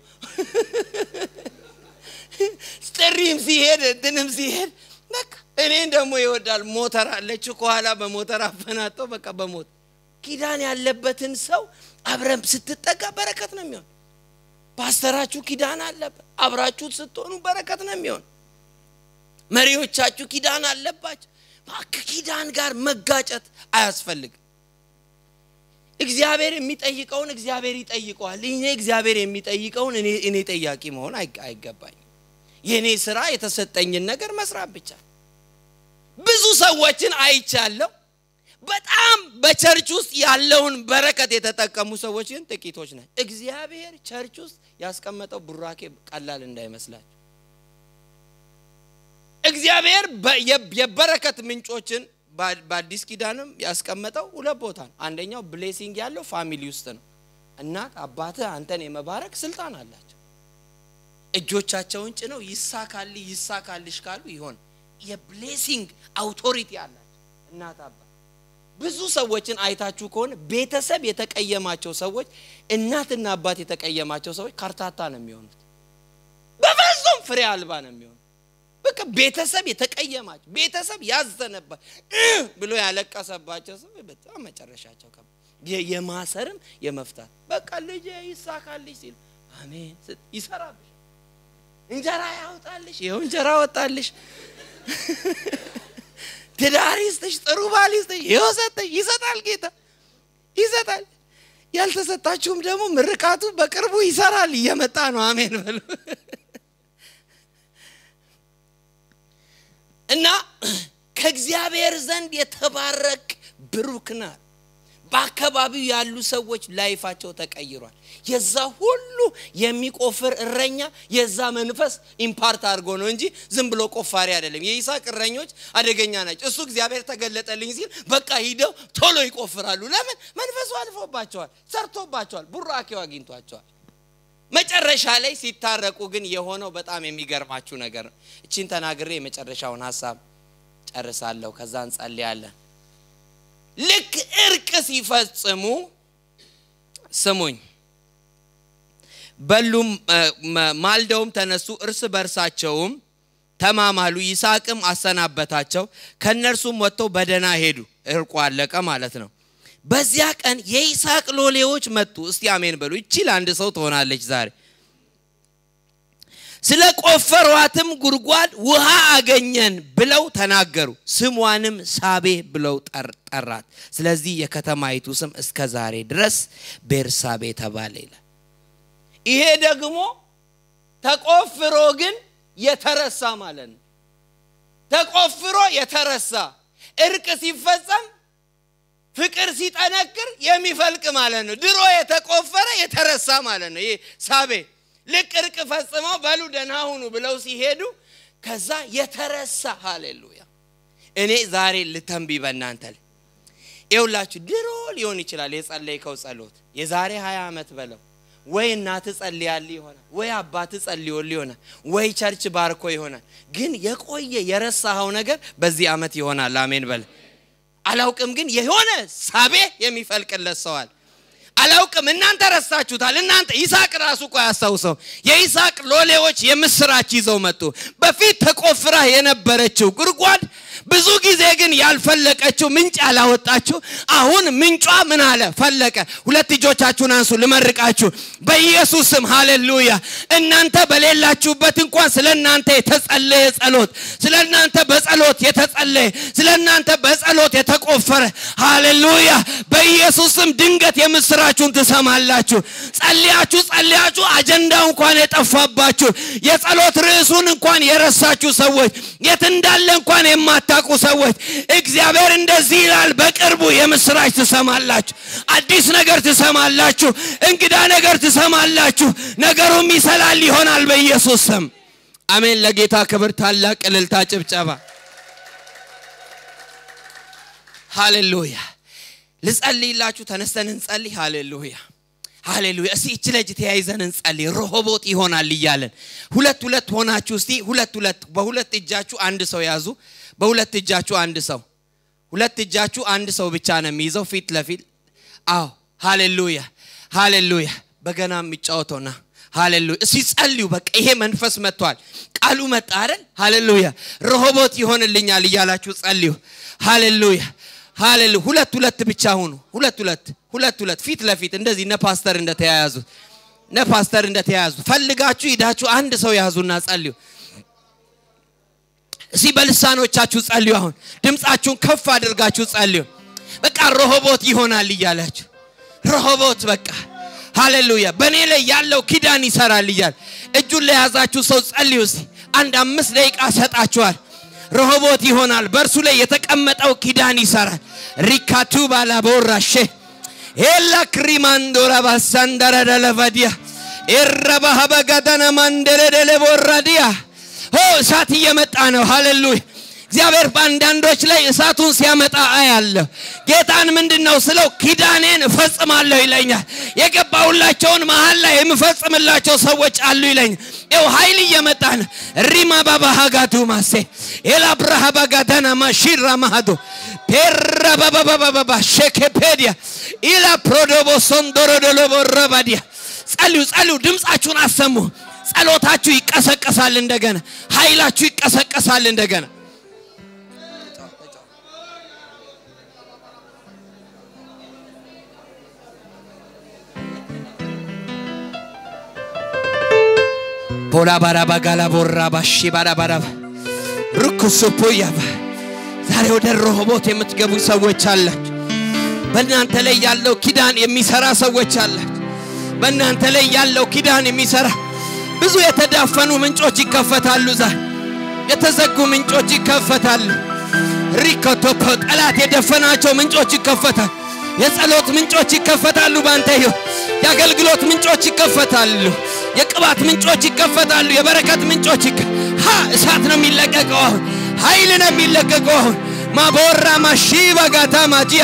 S1: ጥሪም ሲሄድ እንትንም ሲሄድ በቃ እኔን ደግሞ ይወዳል። ሞተር አለች ከኋላ በሞተር አፈናጠው በቃ በሞት ኪዳን ያለበትን ሰው አብረን ስትጠጋ በረከት ነው የሚሆን። ፓስተራችሁ ኪዳን አለበት፣ አብራችሁ ስትሆኑ በረከት ነው የሚሆን። መሪዎቻችሁ ኪዳን አለባቸው። ከኪዳን ጋር መጋጨት አያስፈልግም። እግዚአብሔር የሚጠይቀውን እግዚአብሔር ይጠይቀዋል። እኔ እግዚአብሔር የሚጠይቀውን እኔ ጠያቂ መሆን አይገባኝም። የእኔ ስራ የተሰጠኝን ነገር መስራት ብቻ። ብዙ ሰዎችን አይቻለሁ። በጣም በቸርች ውስጥ ያለውን በረከት የተጠቀሙ ሰዎች ግን ጥቂቶች ናቸው። እግዚአብሔር ቸርች ውስጥ ያስቀመጠው ቡራኬ ቀላል እንዳይመስላችሁ። እግዚአብሔር የበረከት ምንጮችን በአዲስ ኪዳንም ያስቀመጠው ሁለት ቦታ ነው። አንደኛው ብሌሲንግ ያለው ፋሚሊ ውስጥ ነው። እናት አባትህ አንተን የመባረክ ስልጣን አላቸው። እጆቻቸውን ጭነው ይሳካልህ ይሳካልሽ ካሉ ይሆን የብሌሲንግ አውቶሪቲ አላቸው እናት አባት ብዙ ሰዎችን አይታችሁ ከሆነ ቤተሰብ የተቀየማቸው ሰዎች እናትና አባት የተቀየማቸው ሰዎች ካርታታ ነው የሚሆኑት። በፍጹም ፍሬ አልባ ነው የሚሆኑት። በቃ ቤተሰብ የተቀየማቸው ቤተሰብ ያዘነባት ብሎ ያለቀሰባቸው ሰው በጣም መጨረሻቸው የማሰርም የመፍታት በቃ ልጅ ይሳካልሽ ሲል አሜን ይሰራብሽ፣ እንጀራ ያውጣልሽ፣ ይኸው እንጀራ ወጣልሽ ትዳር ይስጥሽ፣ ጥሩ ባል ይስጥሽ፣ ይኸው ሰጠሽ። ይሰጣል ጌታ ይሰጣል። ያልተሰጣችሁም ደግሞ ምርቃቱ በቅርቡ ይሰራል፣ እየመጣ ነው። አሜን በሉ እና ከእግዚአብሔር ዘንድ የተባረክ ብሩክ ናት። በአካባቢው ያሉ ሰዎች ላይፋቸው ተቀይሯል። የዛ ሁሉ የሚቆፍር እረኛ የዛ መንፈስ ኢምፓርት አድርጎ ነው እንጂ ዝም ብሎ ቆፋሪ አይደለም። የይስሐቅ እረኞች አደገኛ ናቸው። እሱ እግዚአብሔር ተገለጠልኝ ሲል በቃ ሂደው ቶሎ ይቆፍራሉ። ለምን? መንፈሱ አልፎባቸዋል፣ ሰርቶባቸዋል፣ ቡራኬው አግኝቷቸዋል። መጨረሻ ላይ ሲታረቁ ግን የሆነው በጣም የሚገርማችሁ ነገር ነው። እቺን ተናግሬ የመጨረሻውን ሀሳብ ጨርሳለሁ። ከዛ እንጸልያለን። ልክ እርቅ ሲፈጽሙ ስሙኝ በሉም ማልደውም ተነሱ፣ እርስ በርሳቸውም ተማማሉ። ይስሐቅም አሰናበታቸው፣ ከእነርሱም ወጥተው በደህና ሄዱ። እርቁ አለቀ ማለት ነው። በዚያ ቀን የይስሐቅ ሎሌዎች መጡ። እስቲ አሜን በሉ። ይቺ ለአንድ ሰው ትሆናለች ዛሬ። ስለ ቆፈሯትም ጉድጓድ ውሃ አገኘን ብለው ተናገሩ። ስሟንም ሳቤ ብለው ጠራት። ስለዚህ የከተማይቱ ስም እስከ ዛሬ ድረስ ቤርሳቤ ተባለ ይላል። ይሄ ደግሞ ተቆፍሮ ግን የተረሳ ማለት ነው። ተቆፍሮ የተረሳ እርቅ ሲፈጸም ፍቅር ሲጠነክር የሚፈልቅ ማለት ነው። ድሮ የተቆፈረ የተረሳ ማለት ነው። ይሄ ሳቤ ልክ እርቅ ፈጽመው በሉ ደህና ሁኑ ብለው ሲሄዱ ከዛ የተረሳ ሃሌሉያ። እኔ ዛሬ ልተንቢ በእናንተ ላይ ይውላችሁ። ድሮ ሊሆን ይችላል የጸለይከው ጸሎት የዛሬ 20 ዓመት በለው ወይ እናት ጸልያል ይሆናል፣ ወይ አባት ጸልዮል ይሆናል፣ ወይ ቸርች ባርኮ ይሆናል። ግን የቆየ የረሳኸው ነገር በዚህ ዓመት ይሆናል። አሜን በል። አላውቅም፣ ግን የሆነ ሳቤ የሚፈልቅለት ሰዋል አላውቅም። እናንተ ረሳችሁታል። እናንተ ይስሐቅ ራሱ እኮ ያስታውሰው። የይስሐቅ ሎሌዎች የምስራች ይዘው መጡ። በፊት ተቆፍራ የነበረችው ጉድጓድ ብዙ ጊዜ ግን ያልፈለቀችው ምንጭ ያላወጣችሁ አሁን ምንጯ ምን አለ ፈለቀ። ሁለት እጆቻችሁን አንሱ ልመርቃችሁ በኢየሱስ ስም ሃሌሉያ። እናንተ በሌላችሁበት እንኳን ስለ እናንተ የተጸለየ ጸሎት፣ ስለ እናንተ በጸሎት የተጸለየ፣ ስለ እናንተ በጸሎት የተቆፈረ ሃሌሉያ። በኢየሱስ ስም ድንገት የምስራችሁን ትሰማላችሁ። ጸልያችሁ ጸልያችሁ አጀንዳው እንኳን የጠፋባችሁ የጸሎት ርዕሱን እንኳን የረሳችሁ ሰዎች የት እንዳለ እንኳን የማታውቁ ሰዎች እግዚአብሔር እንደዚህ ይላል፣ በቅርቡ የምስራች ትሰማላችሁ። አዲስ ነገር ትሰማላችሁ። እንግዳ ነገር ትሰማላችሁ። ነገሩም ይሰላል ይሆናል በኢየሱስ ስም አሜን። ለጌታ ክብር ታላቅ እልልታ፣ ጭብጨባ። ሃሌሉያ። ልጸልይላችሁ፣ ተነስተን እንጸልይ። ሃሌሉያ ሃሌሉያ። እስቲ እች ለእጅ ተያይዘን እንጸልይ። ረሆቦት ይሆናል እያለን ሁለት ሁለት ሆናችሁ እስቲ ሁለት ሁለት በሁለት እጃችሁ አንድ ሰው ያዙ። በሁለት እጃችሁ አንድ ሰው ሁለት እጃችሁ አንድ ሰው ብቻ ነው የሚይዘው ፊት ለፊት አዎ። ሃሌሉያ ሃሌሉያ። በገና የሚጫወተውና ሃሌሉያ። እስቲ ጸልዩ። በቃ ይሄ መንፈስ መጥቷል። ቃሉ መጣ አይደል? ሃሌሉያ። ረሆቦት ይሆንልኛል እያላችሁ ጸልዩ። ሃሌሉያ ሃሌሉያ። ሁለት ሁለት ብቻ ሁኑ። ሁለት ሁለት ሁለት ሁለት ፊት ለፊት እንደዚህ እነ ፓስተር እንደተያያዙ እነ ፓስተር እንደተያያዙ ፈልጋችሁ ሂዳችሁ አንድ ሰው ያዙና ጸልዩ። እስቲ በልሳኖቻችሁ ጸልዩ። አሁን ድምፃችሁን ከፍ አድርጋችሁ ጸልዩ። በቃ ረሆቦት ይሆናል እያላችሁ ረሆቦት በቃ ሃሌሉያ። በእኔ ላይ ያለው ኪዳን ይሰራል እያል እጁን ለያዛችሁ ሰው ጸልዩ። እስቲ አንድ አምስት ደቂቃ ሰጣችኋል። ረሆቦት ይሆናል። በእርሱ ላይ የተቀመጠው ኪዳን ይሰራል። ሪካቱ ባላቦራሼ ኤላ ክሪማንዶራ ባሳንደረደለቫዲያ ኤረባሀበጋተነ ማንደረደለ ቦራዲያ ሆ እሳት እየመጣ ነው። ሃሌሉያ እግዚአብሔር በአንዳንዶች ላይ እሳቱን ሲያመጣ አያለሁ። ጌታን ምንድን ነው ስለው ኪዳኔን እፈጽማለሁ ይለኛል። የገባሁላቸውን መሀል ላይ የምፈጽምላቸው ሰዎች አሉ ይለኛል። ይው ኃይል እየመጣ ነው። ሪማ ባባሃጋቱ ማሴ ኤላ ብርሃ ባጋዳና ማሺራ ማሃዶ ፔራ ባባባባባ ሼኬፔዲያ ኢላ ፕሮዶቦ ሶንዶሮዶሎቦ ረባዲያ ጸልዩ፣ ጸልዩ፣ ድምፃችሁን አሰሙ። ጸሎታችሁ ይቀሰቀሳል እንደገና፣ ኃይላችሁ ይቀሰቀሳል እንደገና። ቦላ ባራባ ጋላ ቦራ ባሺ ባራ ባራባ ርኩሱ ፖያባ ዛሬ ወደ ረሆቦት የምትገቡ ሰዎች አላችሁ። በእናንተ ላይ ያለው ኪዳን የሚሰራ ሰዎች አላችሁ። በእናንተ ላይ ያለው ኪዳን የሚሰራ ብዙ የተዳፈኑ ምንጮች ይከፈታሉ። ዛሬ የተዘጉ ምንጮች ይከፈታሉ። ሪኮቶፖ ጠላት የደፈናቸው ምንጮች ይከፈታሉ። የጸሎት ምንጮች ይከፈታሉ። ባንተ ሕይወት የአገልግሎት ምንጮች ይከፈታሉ። የቅባት ምንጮች ይከፈታሉ። የበረከት ምንጮች ይከ ሀ እሳት ነው የሚለቀቀው። አሁን ኃይል ነው የሚለቀቀው። አሁን ማቦራ ማሺባ ጋታ ማጂያ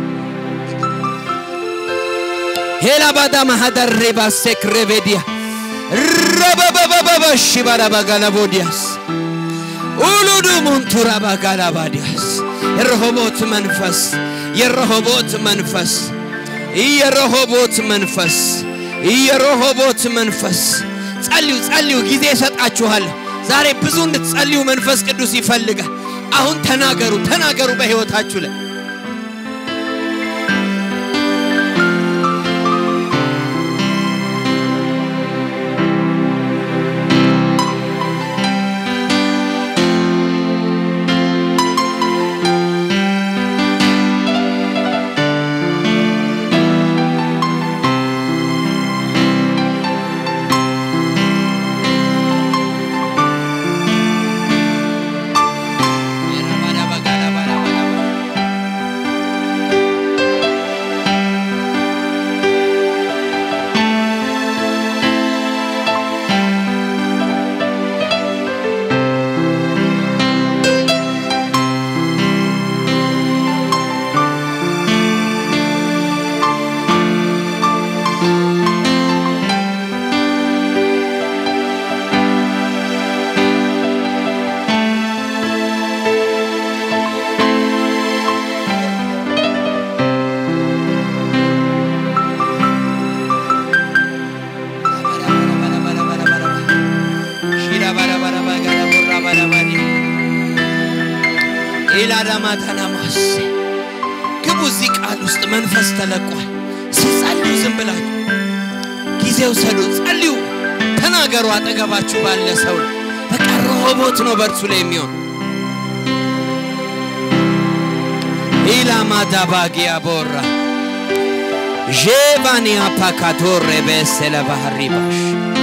S1: ሄላ ባዳ ማሃዳሬ ባሴክሬቤዲያ ረበበበበበሺ ባራባጋላቦዲያስ ኡሉዱ ሙንቱራ ባጋላባዲያስ የረሆቦት መንፈስ የረሆቦት መንፈስ የረሆቦት መንፈስ የረሆቦት መንፈስ ጸልዩ ጸልዩ ጊዜ እሰጣችኋለሁ ዛሬ ብዙ እንድትጸልዩ መንፈስ ቅዱስ ይፈልጋል አሁን ተናገሩ ተናገሩ በሕይወታችሁ ላይ ኤላዳማታናማስ ግቡ። እዚህ ቃል ውስጥ መንፈስ ተለቋል። ሲጸልዩ ዝም ብላችሁ ጊዜው ሰዱ፣ ጸልዩ፣ ተናገሩ። አጠገባችሁ ባለ ሰው በቃ ረሆቦት ነው በእርሱ ላይ የሚሆን ኢላማዳባጊያ ቦራ ዤባኒያ ፓካቶሬ በሰለ ባህሪባሽ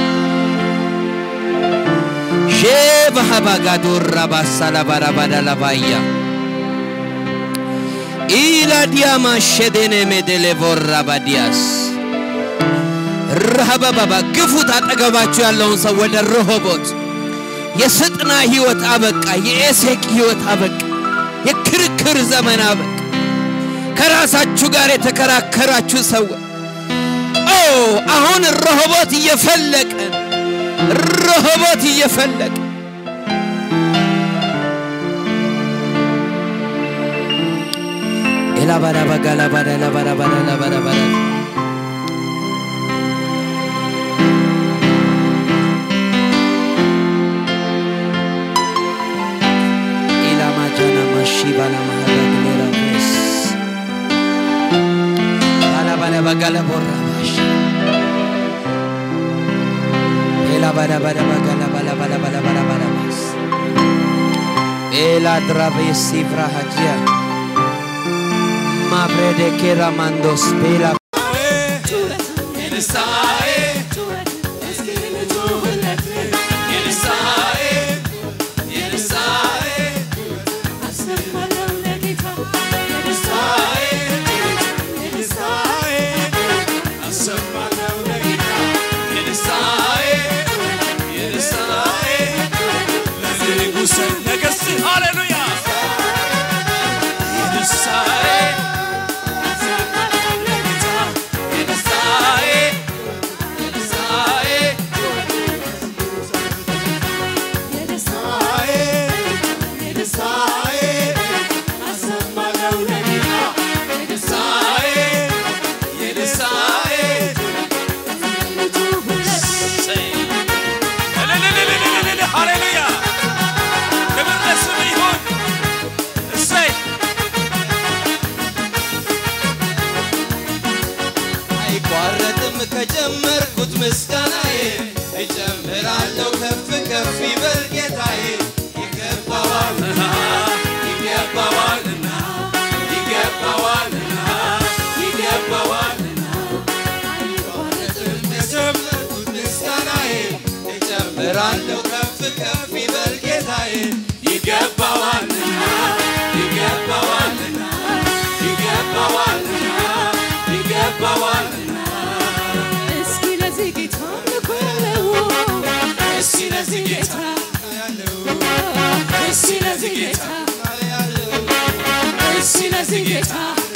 S1: ዤባሃባጋዶራ ባሳላ ባራባዳላባያ ኢላዲያማ ሸዴኔ ሜዴሌ ቦራ ባዲያስ ረሃባባባ ግፉት። አጠገባችሁ ያለውን ሰው ወደ ረሆቦት የስጥና ህይወት አበቃ። የኤሴቅ ህይወት አበቃ። የክርክር ዘመን አበቃ። ከራሳችሁ ጋር የተከራከራችሁ ሰዎች ኦ አሁን ረሆቦት እየፈለቀ ረሆቦት እየፈለቀ ኤላባዳባጋላባዳላባዳባዳላባዳባዳ ኢላማጃና ማሺባና ማሃዳግሌራ ቬስ ባላባዳባጋላቦራባሽ ኤላባዳባዳባጋላባላባላባላባላባላባስ ኤላድራቤሲቭራ ሀጂያ ማብሬደ ኬራ ማንዶስ ቤላ
S2: አይቋረጥም ከጀመርኩት ምስጋናዬ እጨምራለሁ ከፍ ከፍ ይበል ጌታዬ ይገባዋልና ይገባዋልና ይገባዋልና ይገባዋልና አይቋረጥም ከጀመርኩት ምስጋናዬ እጨምራለሁ ከፍ ከፍ ይበል ጌታዬ ይገባዋልና ይገባዋልና ይገባዋልና ይገባዋልና
S3: እስኪ ለዚህ ጌታ አምልኮ ያለው
S2: እስኪ ለዚህ ጌታ
S3: እስኪ ለዚህ ጌታ እስኪ ለዚህ ጌታ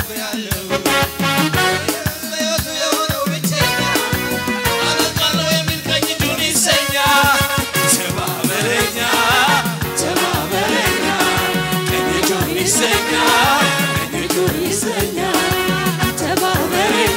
S2: ሕይወቱ የሆነው ብቸኛ አመልጣለሁ የሚል ቀኝ እጁን ይሰኛ ተባበረኛ ተባበረኛ ቀኝ እጁን ይሰኛ ቀኝ እጁን ይሰኛ
S3: ተባበረኝ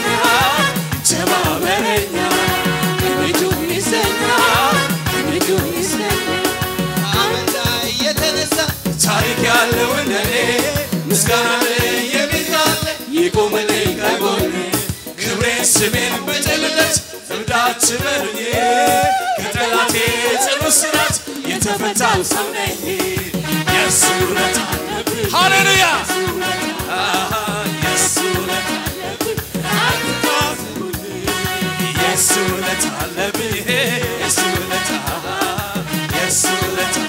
S2: ተባበረኛ ቀኝ እጁን ይሰኛ ቀኝ እጁን ይሰኛ አመን ላይ የተነሳ ታሪክ ያለው እንደኔ ምስጋና ላይ የሚል ካለ ይቁምልኝ ከጎኔ ክብሬን ስሜን በጨልለት እብዳት በሉኝ ከጠላቴ ጽኑ እስራት የተፈታው ሰው ነኝ የእሱ ውለታ አለብኝ ሃሌሉያ አሃ፣ የእሱ ውለታ አለብኝ አትታዘቡኝ የእሱ ውለታ አለብኝ የእሱ ውለታ የእሱ ውለታ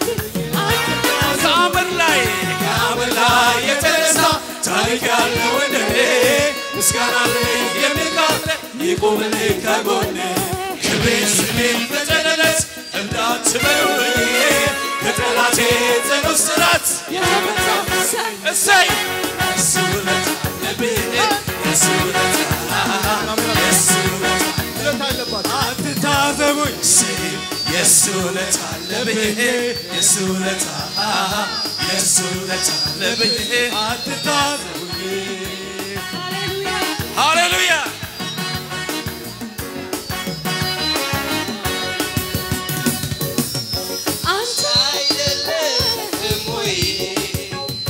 S2: ከአመድ ላይ ከአመድ ላይ የተነሳ ታሪክ ያለው እንደኔ ምስጋና ላይ የሚቃለ ይቁምልኝ ከጎኔ ክብሬን ስሜን በጨለለት እንዳትበሉኝ ከጠላቴ ጽኑ እስራት የተመታው እሰይ የእሱ ውለታ አለብኝ የእሱ ውለታ የእሱ ውለታ አትታዘቡኝ ሲል የእሱ ውለታ አለብኝ የእሱ ውለታ የእሱ ውለታ አለብኝ አትታዘቡኝ ሃሌሉያ
S3: አንተ
S2: አይደለም ወይ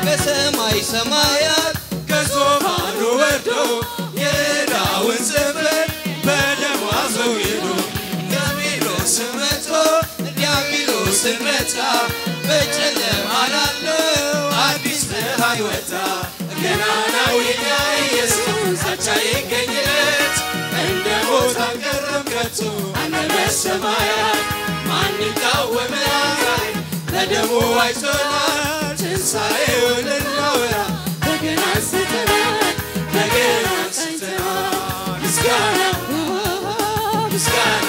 S1: በሰማይ ሰማያት
S2: ከዙፋኑ ወርዶ የዕዳውን ጽሕፈት በደሙ አስወግዶ ዲያብሎስን መቶ ዲያብሎስን መታ በጨለማ ላለው አዲስ ብርሃን ወጣ ገናናው የኛ ኢየሱስ አቻ ይገኝለት እንደ ሞት አልቀረም ከቶ አለ በሰማያት ማን ይቃወመናል በደሙ ዋጅቶናል ትንሣኤውን እናወራ በገና አንስተናል በገና አንስተናል ምስጋና ምስጋና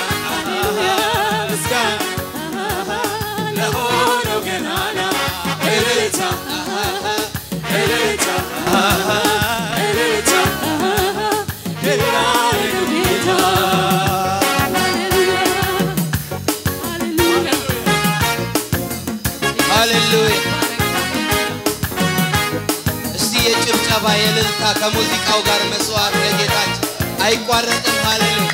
S2: ምስጋና ለሆነው ገናና እልልታ እልልታ እልልታ ለናረገው ጌታ
S1: ሃሌሉያ እስቲ የጭብጨባ የእልልታ ከሙዚቃው ጋር መስዋዕት ለጌታችን አይቋረጥም ሃሌሉያ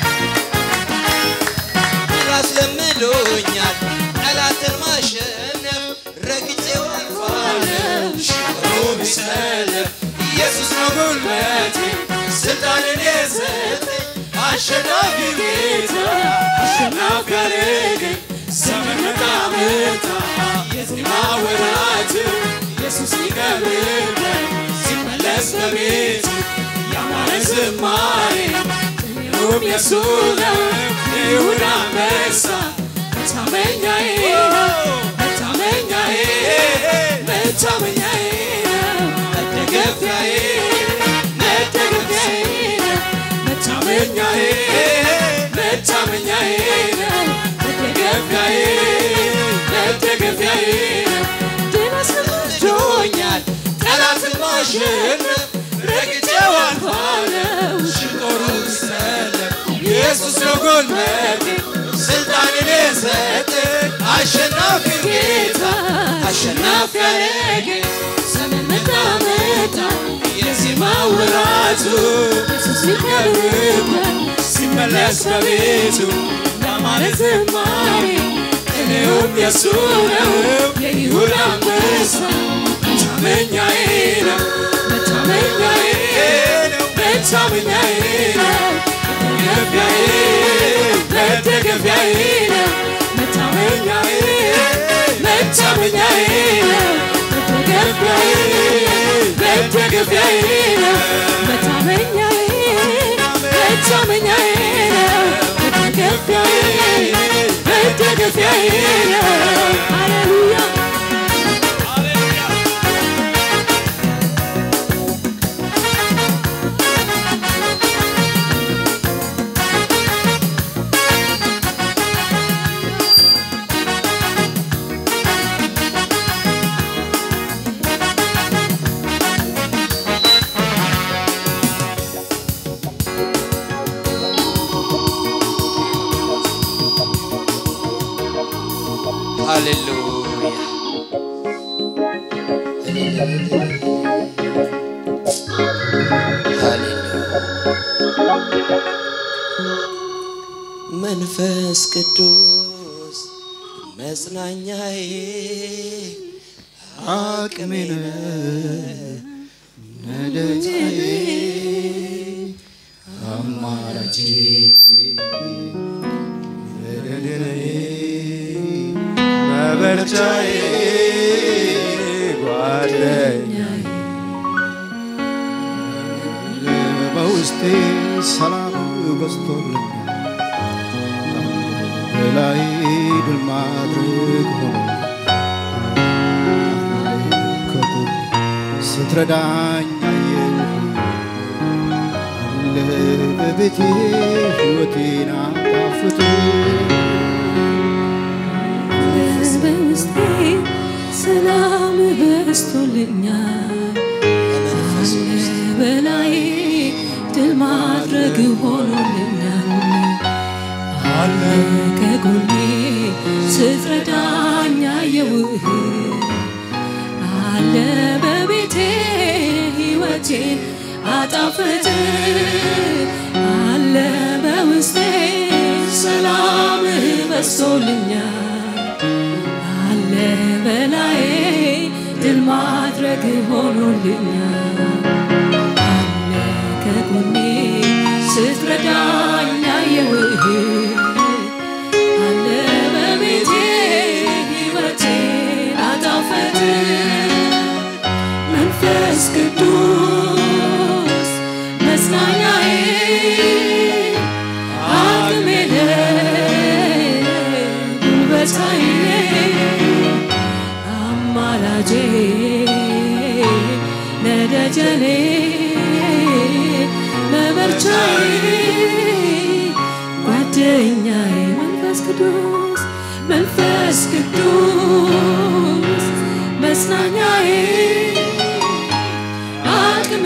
S1: ራስ ለምዶኛል ጠላትን ማሸነፍ ረግጬው አልፋለሁ
S2: ሽሮ ቢሰለፍ ኢየሱስ ነው ጉልበቴ ስልጣንን የሰጠኝ አሸናፊው ጌታ አሸናፊ ያደረገኝ ዘመን መጣ መጣ የዜማ ወራት ኢየሱስ ይቀርብበት ሲመለስ በቤቱ ያማረ ዝማሬ ሁሉም የሱ ነው ይሁዳ አንበሳ መታመኛዬ ነው መታመኛዬ መታመኛዬ ነው መደገፊያዬ መደገፊያዬ ነው መታመኛዬ መታመኛዬ ነው መደገፊያዬ መደገፊያዬ ነው ድል አስለምዶኛል ጠላትን ማሸነፍ ረግጬው አልፋለሁ ሽጦሩ ሰለፍ ኢየሱስ ነው ጉልበቴ ስልጣንን የሰጠኝ አሸናፊ ጌታ አሸናፊ ያደረገኝ ዘመን መጣ መጣ የዜማ ወራቱ ኢየሱስ ይቀርብበት ሲመለስ በቤቱ ያማረ ዝማሬ እኔውም የሱ ነው የይሁዳ አንበሳ መታመኛዬ ነው መታመኛዬ ነው መታመኛዬ ነው መደገፊያዬ መደገፊያዬ ነው መታመኛዬ መታመኛዬ ነው መደገፊያዬ መደገፊያዬ ነው መታመኛዬ መታመኛዬ ነው መደገፊያዬ መደገፊያዬ ነው ሃሌሉያ
S1: ሃሌሉያ መንፈስ ቅዱስ መጽናኛዬ
S4: አቅሜ ነደታዬ አማራቼ መደደረዬ መበርቻዬ ጓደኛዬ በውስጤ ሰላም በዝቶልኛል በላይ ድል ማድረግ ሆኖ ከጎን ስትረዳኝ አየሁ አለ በቤቴ ሕይወቴን አጣፍጥ
S3: በውስጤ ሰላም በዝቶልኛል
S1: በመንፈስ ውስጥ
S3: በላይ ድል ማድረግ ሆኖልኛል አለ ከጎኔ ስትረዳኝ አየውህ አለ በቤቴ ሕይወቴን አጣፍጥ አለ በውስጤ ሰላም በዝቶልኛል አለ በላይ ድል ማድረግ በግ ሆኖልኛል አለ ከጎኔ ስትረዳኝ አየሁህ አለ በቤቴ ሕይወቴን አጣፈጥ መንፈስ ቅዱስ መጽናኛዬ አቅሜ ጉልበታዬ አማላጄ ነደጀኔ መበርቻዬ ጓደኛዬ መንፈስ ቅዱስ መንፈስ ቅዱስ መጽናኛዬ አቅሜ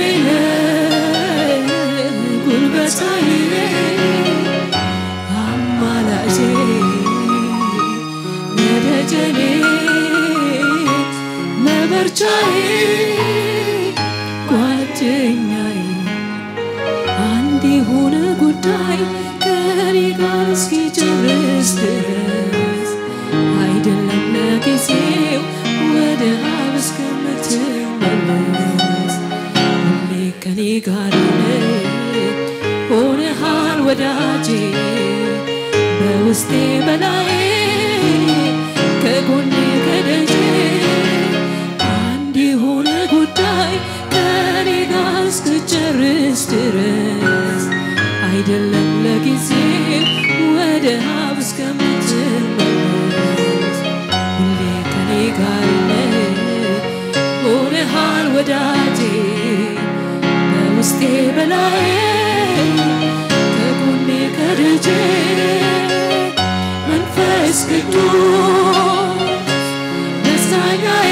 S3: ጉልበታዬ አማላጄ ነደጀኔ መበርቻዬ ጓደኛዬ አንድ የሆነ ጉዳይ ከኔ ጋር እስኪጨርስ ድረስ አይደለም ለጊዜው ወደ አብ እስከምትመለስ ሁሌ ከኔ ጋር ነህ ሆነሃል ወዳጄ በውስጤ በላይ ከጎኔ ከደጄ አንድ የሆነ ጉዳይ ከኔ ጋር እስክጨርስ ድረስ አይደለም ለጊዜው ወደ አብ እስከምትመለስ ሁሌ ከኔ ጋር ነህ ሆነሃል ወዳጄ በውስጤ በላይ ከጎኔ ከደጄ መንፈስ ቅዱስ ደስታኛዬ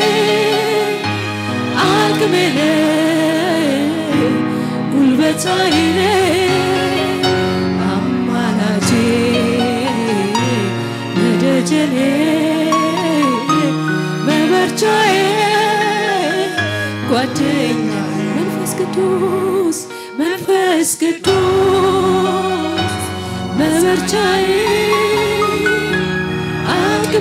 S3: አቅሜ ጉልበታዬ አማላጄ መደጀኔ መበርቻዬ ጓደኛ መንፈስ ቅዱስ መንፈስ ቅዱስ መበርቻዬ አቅሜ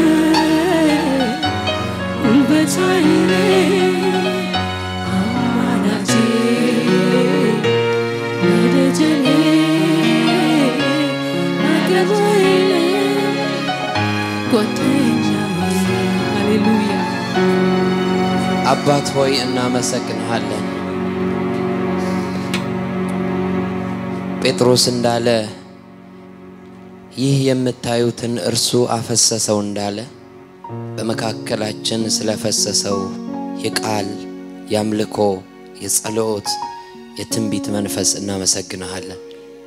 S3: ጉልበታዬ አማላጄ መደጀኔ አገባዬ ጓደኛዬ ሃሌሉያ
S1: አባት ሆይ እናመሰግንሃለን። ጴጥሮስ እንዳለ ይህ የምታዩትን እርሱ አፈሰሰው እንዳለ በመካከላችን ስለፈሰሰው የቃል የአምልኮ የጸሎት የትንቢት መንፈስ እናመሰግንሃለን።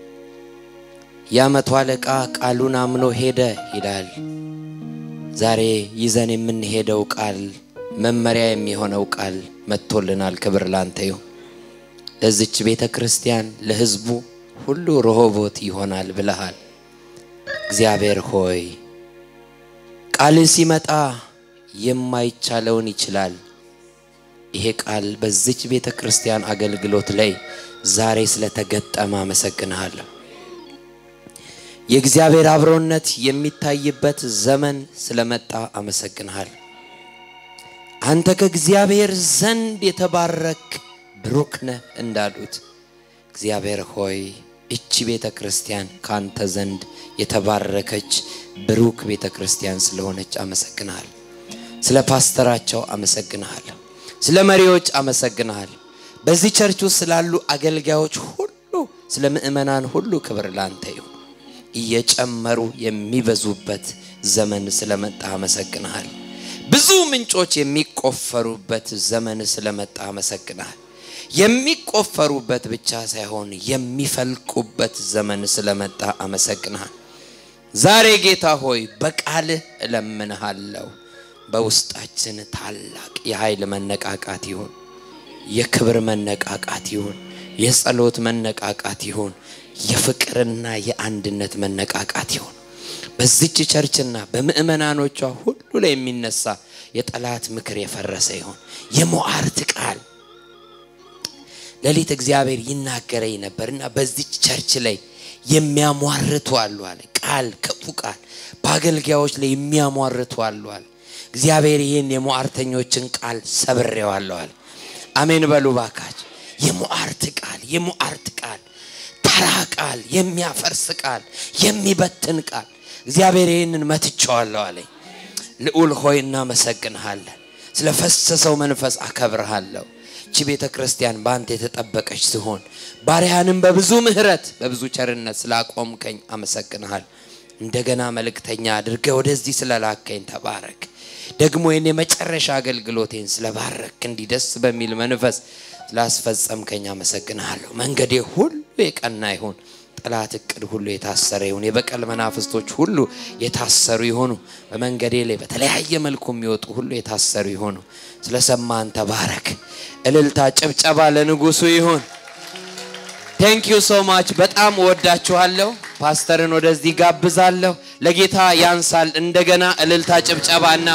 S1: ያ መቶ አለቃ ቃሉን አምኖ ሄደ ይላል። ዛሬ ይዘን የምንሄደው ቃል መመሪያ የሚሆነው ቃል መጥቶልናል። ክብር ላንተ ይሁን። ለዚች ቤተ ክርስቲያን ለሕዝቡ ሁሉ ረሆቦት ይሆናል ብለሃል። እግዚአብሔር ሆይ ቃል ሲመጣ የማይቻለውን ይችላል። ይሄ ቃል በዚች ቤተ ክርስቲያን አገልግሎት ላይ ዛሬ ስለተገጠመ አመሰግንሃለሁ። የእግዚአብሔር አብሮነት የሚታይበት ዘመን ስለመጣ አመሰግንሃል። አንተ ከእግዚአብሔር ዘንድ የተባረክ ብሩክ ነህ እንዳሉት እግዚአብሔር ሆይ እቺ ቤተ ክርስቲያን ከአንተ ዘንድ የተባረከች ብሩክ ቤተ ክርስቲያን ስለሆነች አመሰግንሃል። ስለ ፓስተራቸው አመሰግንሃለሁ። ስለ መሪዎች አመሰግንሃል። በዚህ ቸርች ውስጥ ስላሉ አገልጋዮች ሁሉ፣ ስለ ምእመናን ሁሉ ክብር ላንተ ይሁን። እየጨመሩ የሚበዙበት ዘመን ስለመጣ አመሰግንሃል። ብዙ ምንጮች የሚቆፈሩበት ዘመን ስለመጣ አመሰግንሃል። የሚቆፈሩበት ብቻ ሳይሆን የሚፈልቁበት ዘመን ስለመጣ አመሰግንሃል። ዛሬ ጌታ ሆይ በቃልህ እለምንሃለሁ። በውስጣችን ታላቅ የኃይል መነቃቃት ይሁን፣ የክብር መነቃቃት ይሁን፣ የጸሎት መነቃቃት ይሁን፣ የፍቅርና የአንድነት መነቃቃት ይሁን። በዚች ቸርችና በምእመናኖቿ ሁሉ ላይ የሚነሳ የጠላት ምክር የፈረሰ ይሁን። የሞዓርት ቃል ሌሊት እግዚአብሔር ይናገረኝ ነበር እና በዚች ቸርች ላይ የሚያሟርቱ አሉ አለ። ቃል ክፉ ቃል በአገልጋዮች ላይ የሚያሟርቱ አሉ አለ። እግዚአብሔር ይህን የሟርተኞችን ቃል ሰብሬዋለሁ አለ። አሜን በሉ ባካች። የሟርት ቃል የሟርት ቃል ተራ ቃል፣ የሚያፈርስ ቃል፣ የሚበትን ቃል እግዚአብሔር ይህንን መትቼዋለሁ አለኝ። ልዑል ሆይ እናመሰግንሃለን። ስለ ፈሰሰው መንፈስ አከብርሃለሁ። እቺ ቤተ ክርስቲያን በአንተ የተጠበቀች ሲሆን ባሪያንም በብዙ ምሕረት በብዙ ቸርነት ስላቆምከኝ አመሰግንሃል። እንደገና መልእክተኛ አድርገህ ወደዚህ ስለላከኝ ተባረክ። ደግሞ ይህን የመጨረሻ አገልግሎቴን ስለባረክ እንዲህ ደስ በሚል መንፈስ ስላስፈጸምከኝ አመሰግንሃለሁ። መንገዴ ሁሉ የቀና ይሁን። ጠላት እቅድ ሁሉ የታሰረ ይሁን። የበቀል መናፍስቶች ሁሉ የታሰሩ ይሆኑ። በመንገዴ ላይ በተለያየ መልኩ የሚወጡ ሁሉ የታሰሩ ይሆኑ። ስለሰማን ተባረክ። እልልታ፣ ጭብጨባ ለንጉሱ ይሁን። ቴንክ ዩ ሶ ማች። በጣም እወዳችኋለሁ። ፓስተርን ወደዚህ ጋብዛለሁ። ለጌታ ያንሳል። እንደገና እልልታ፣ ጭብጨባና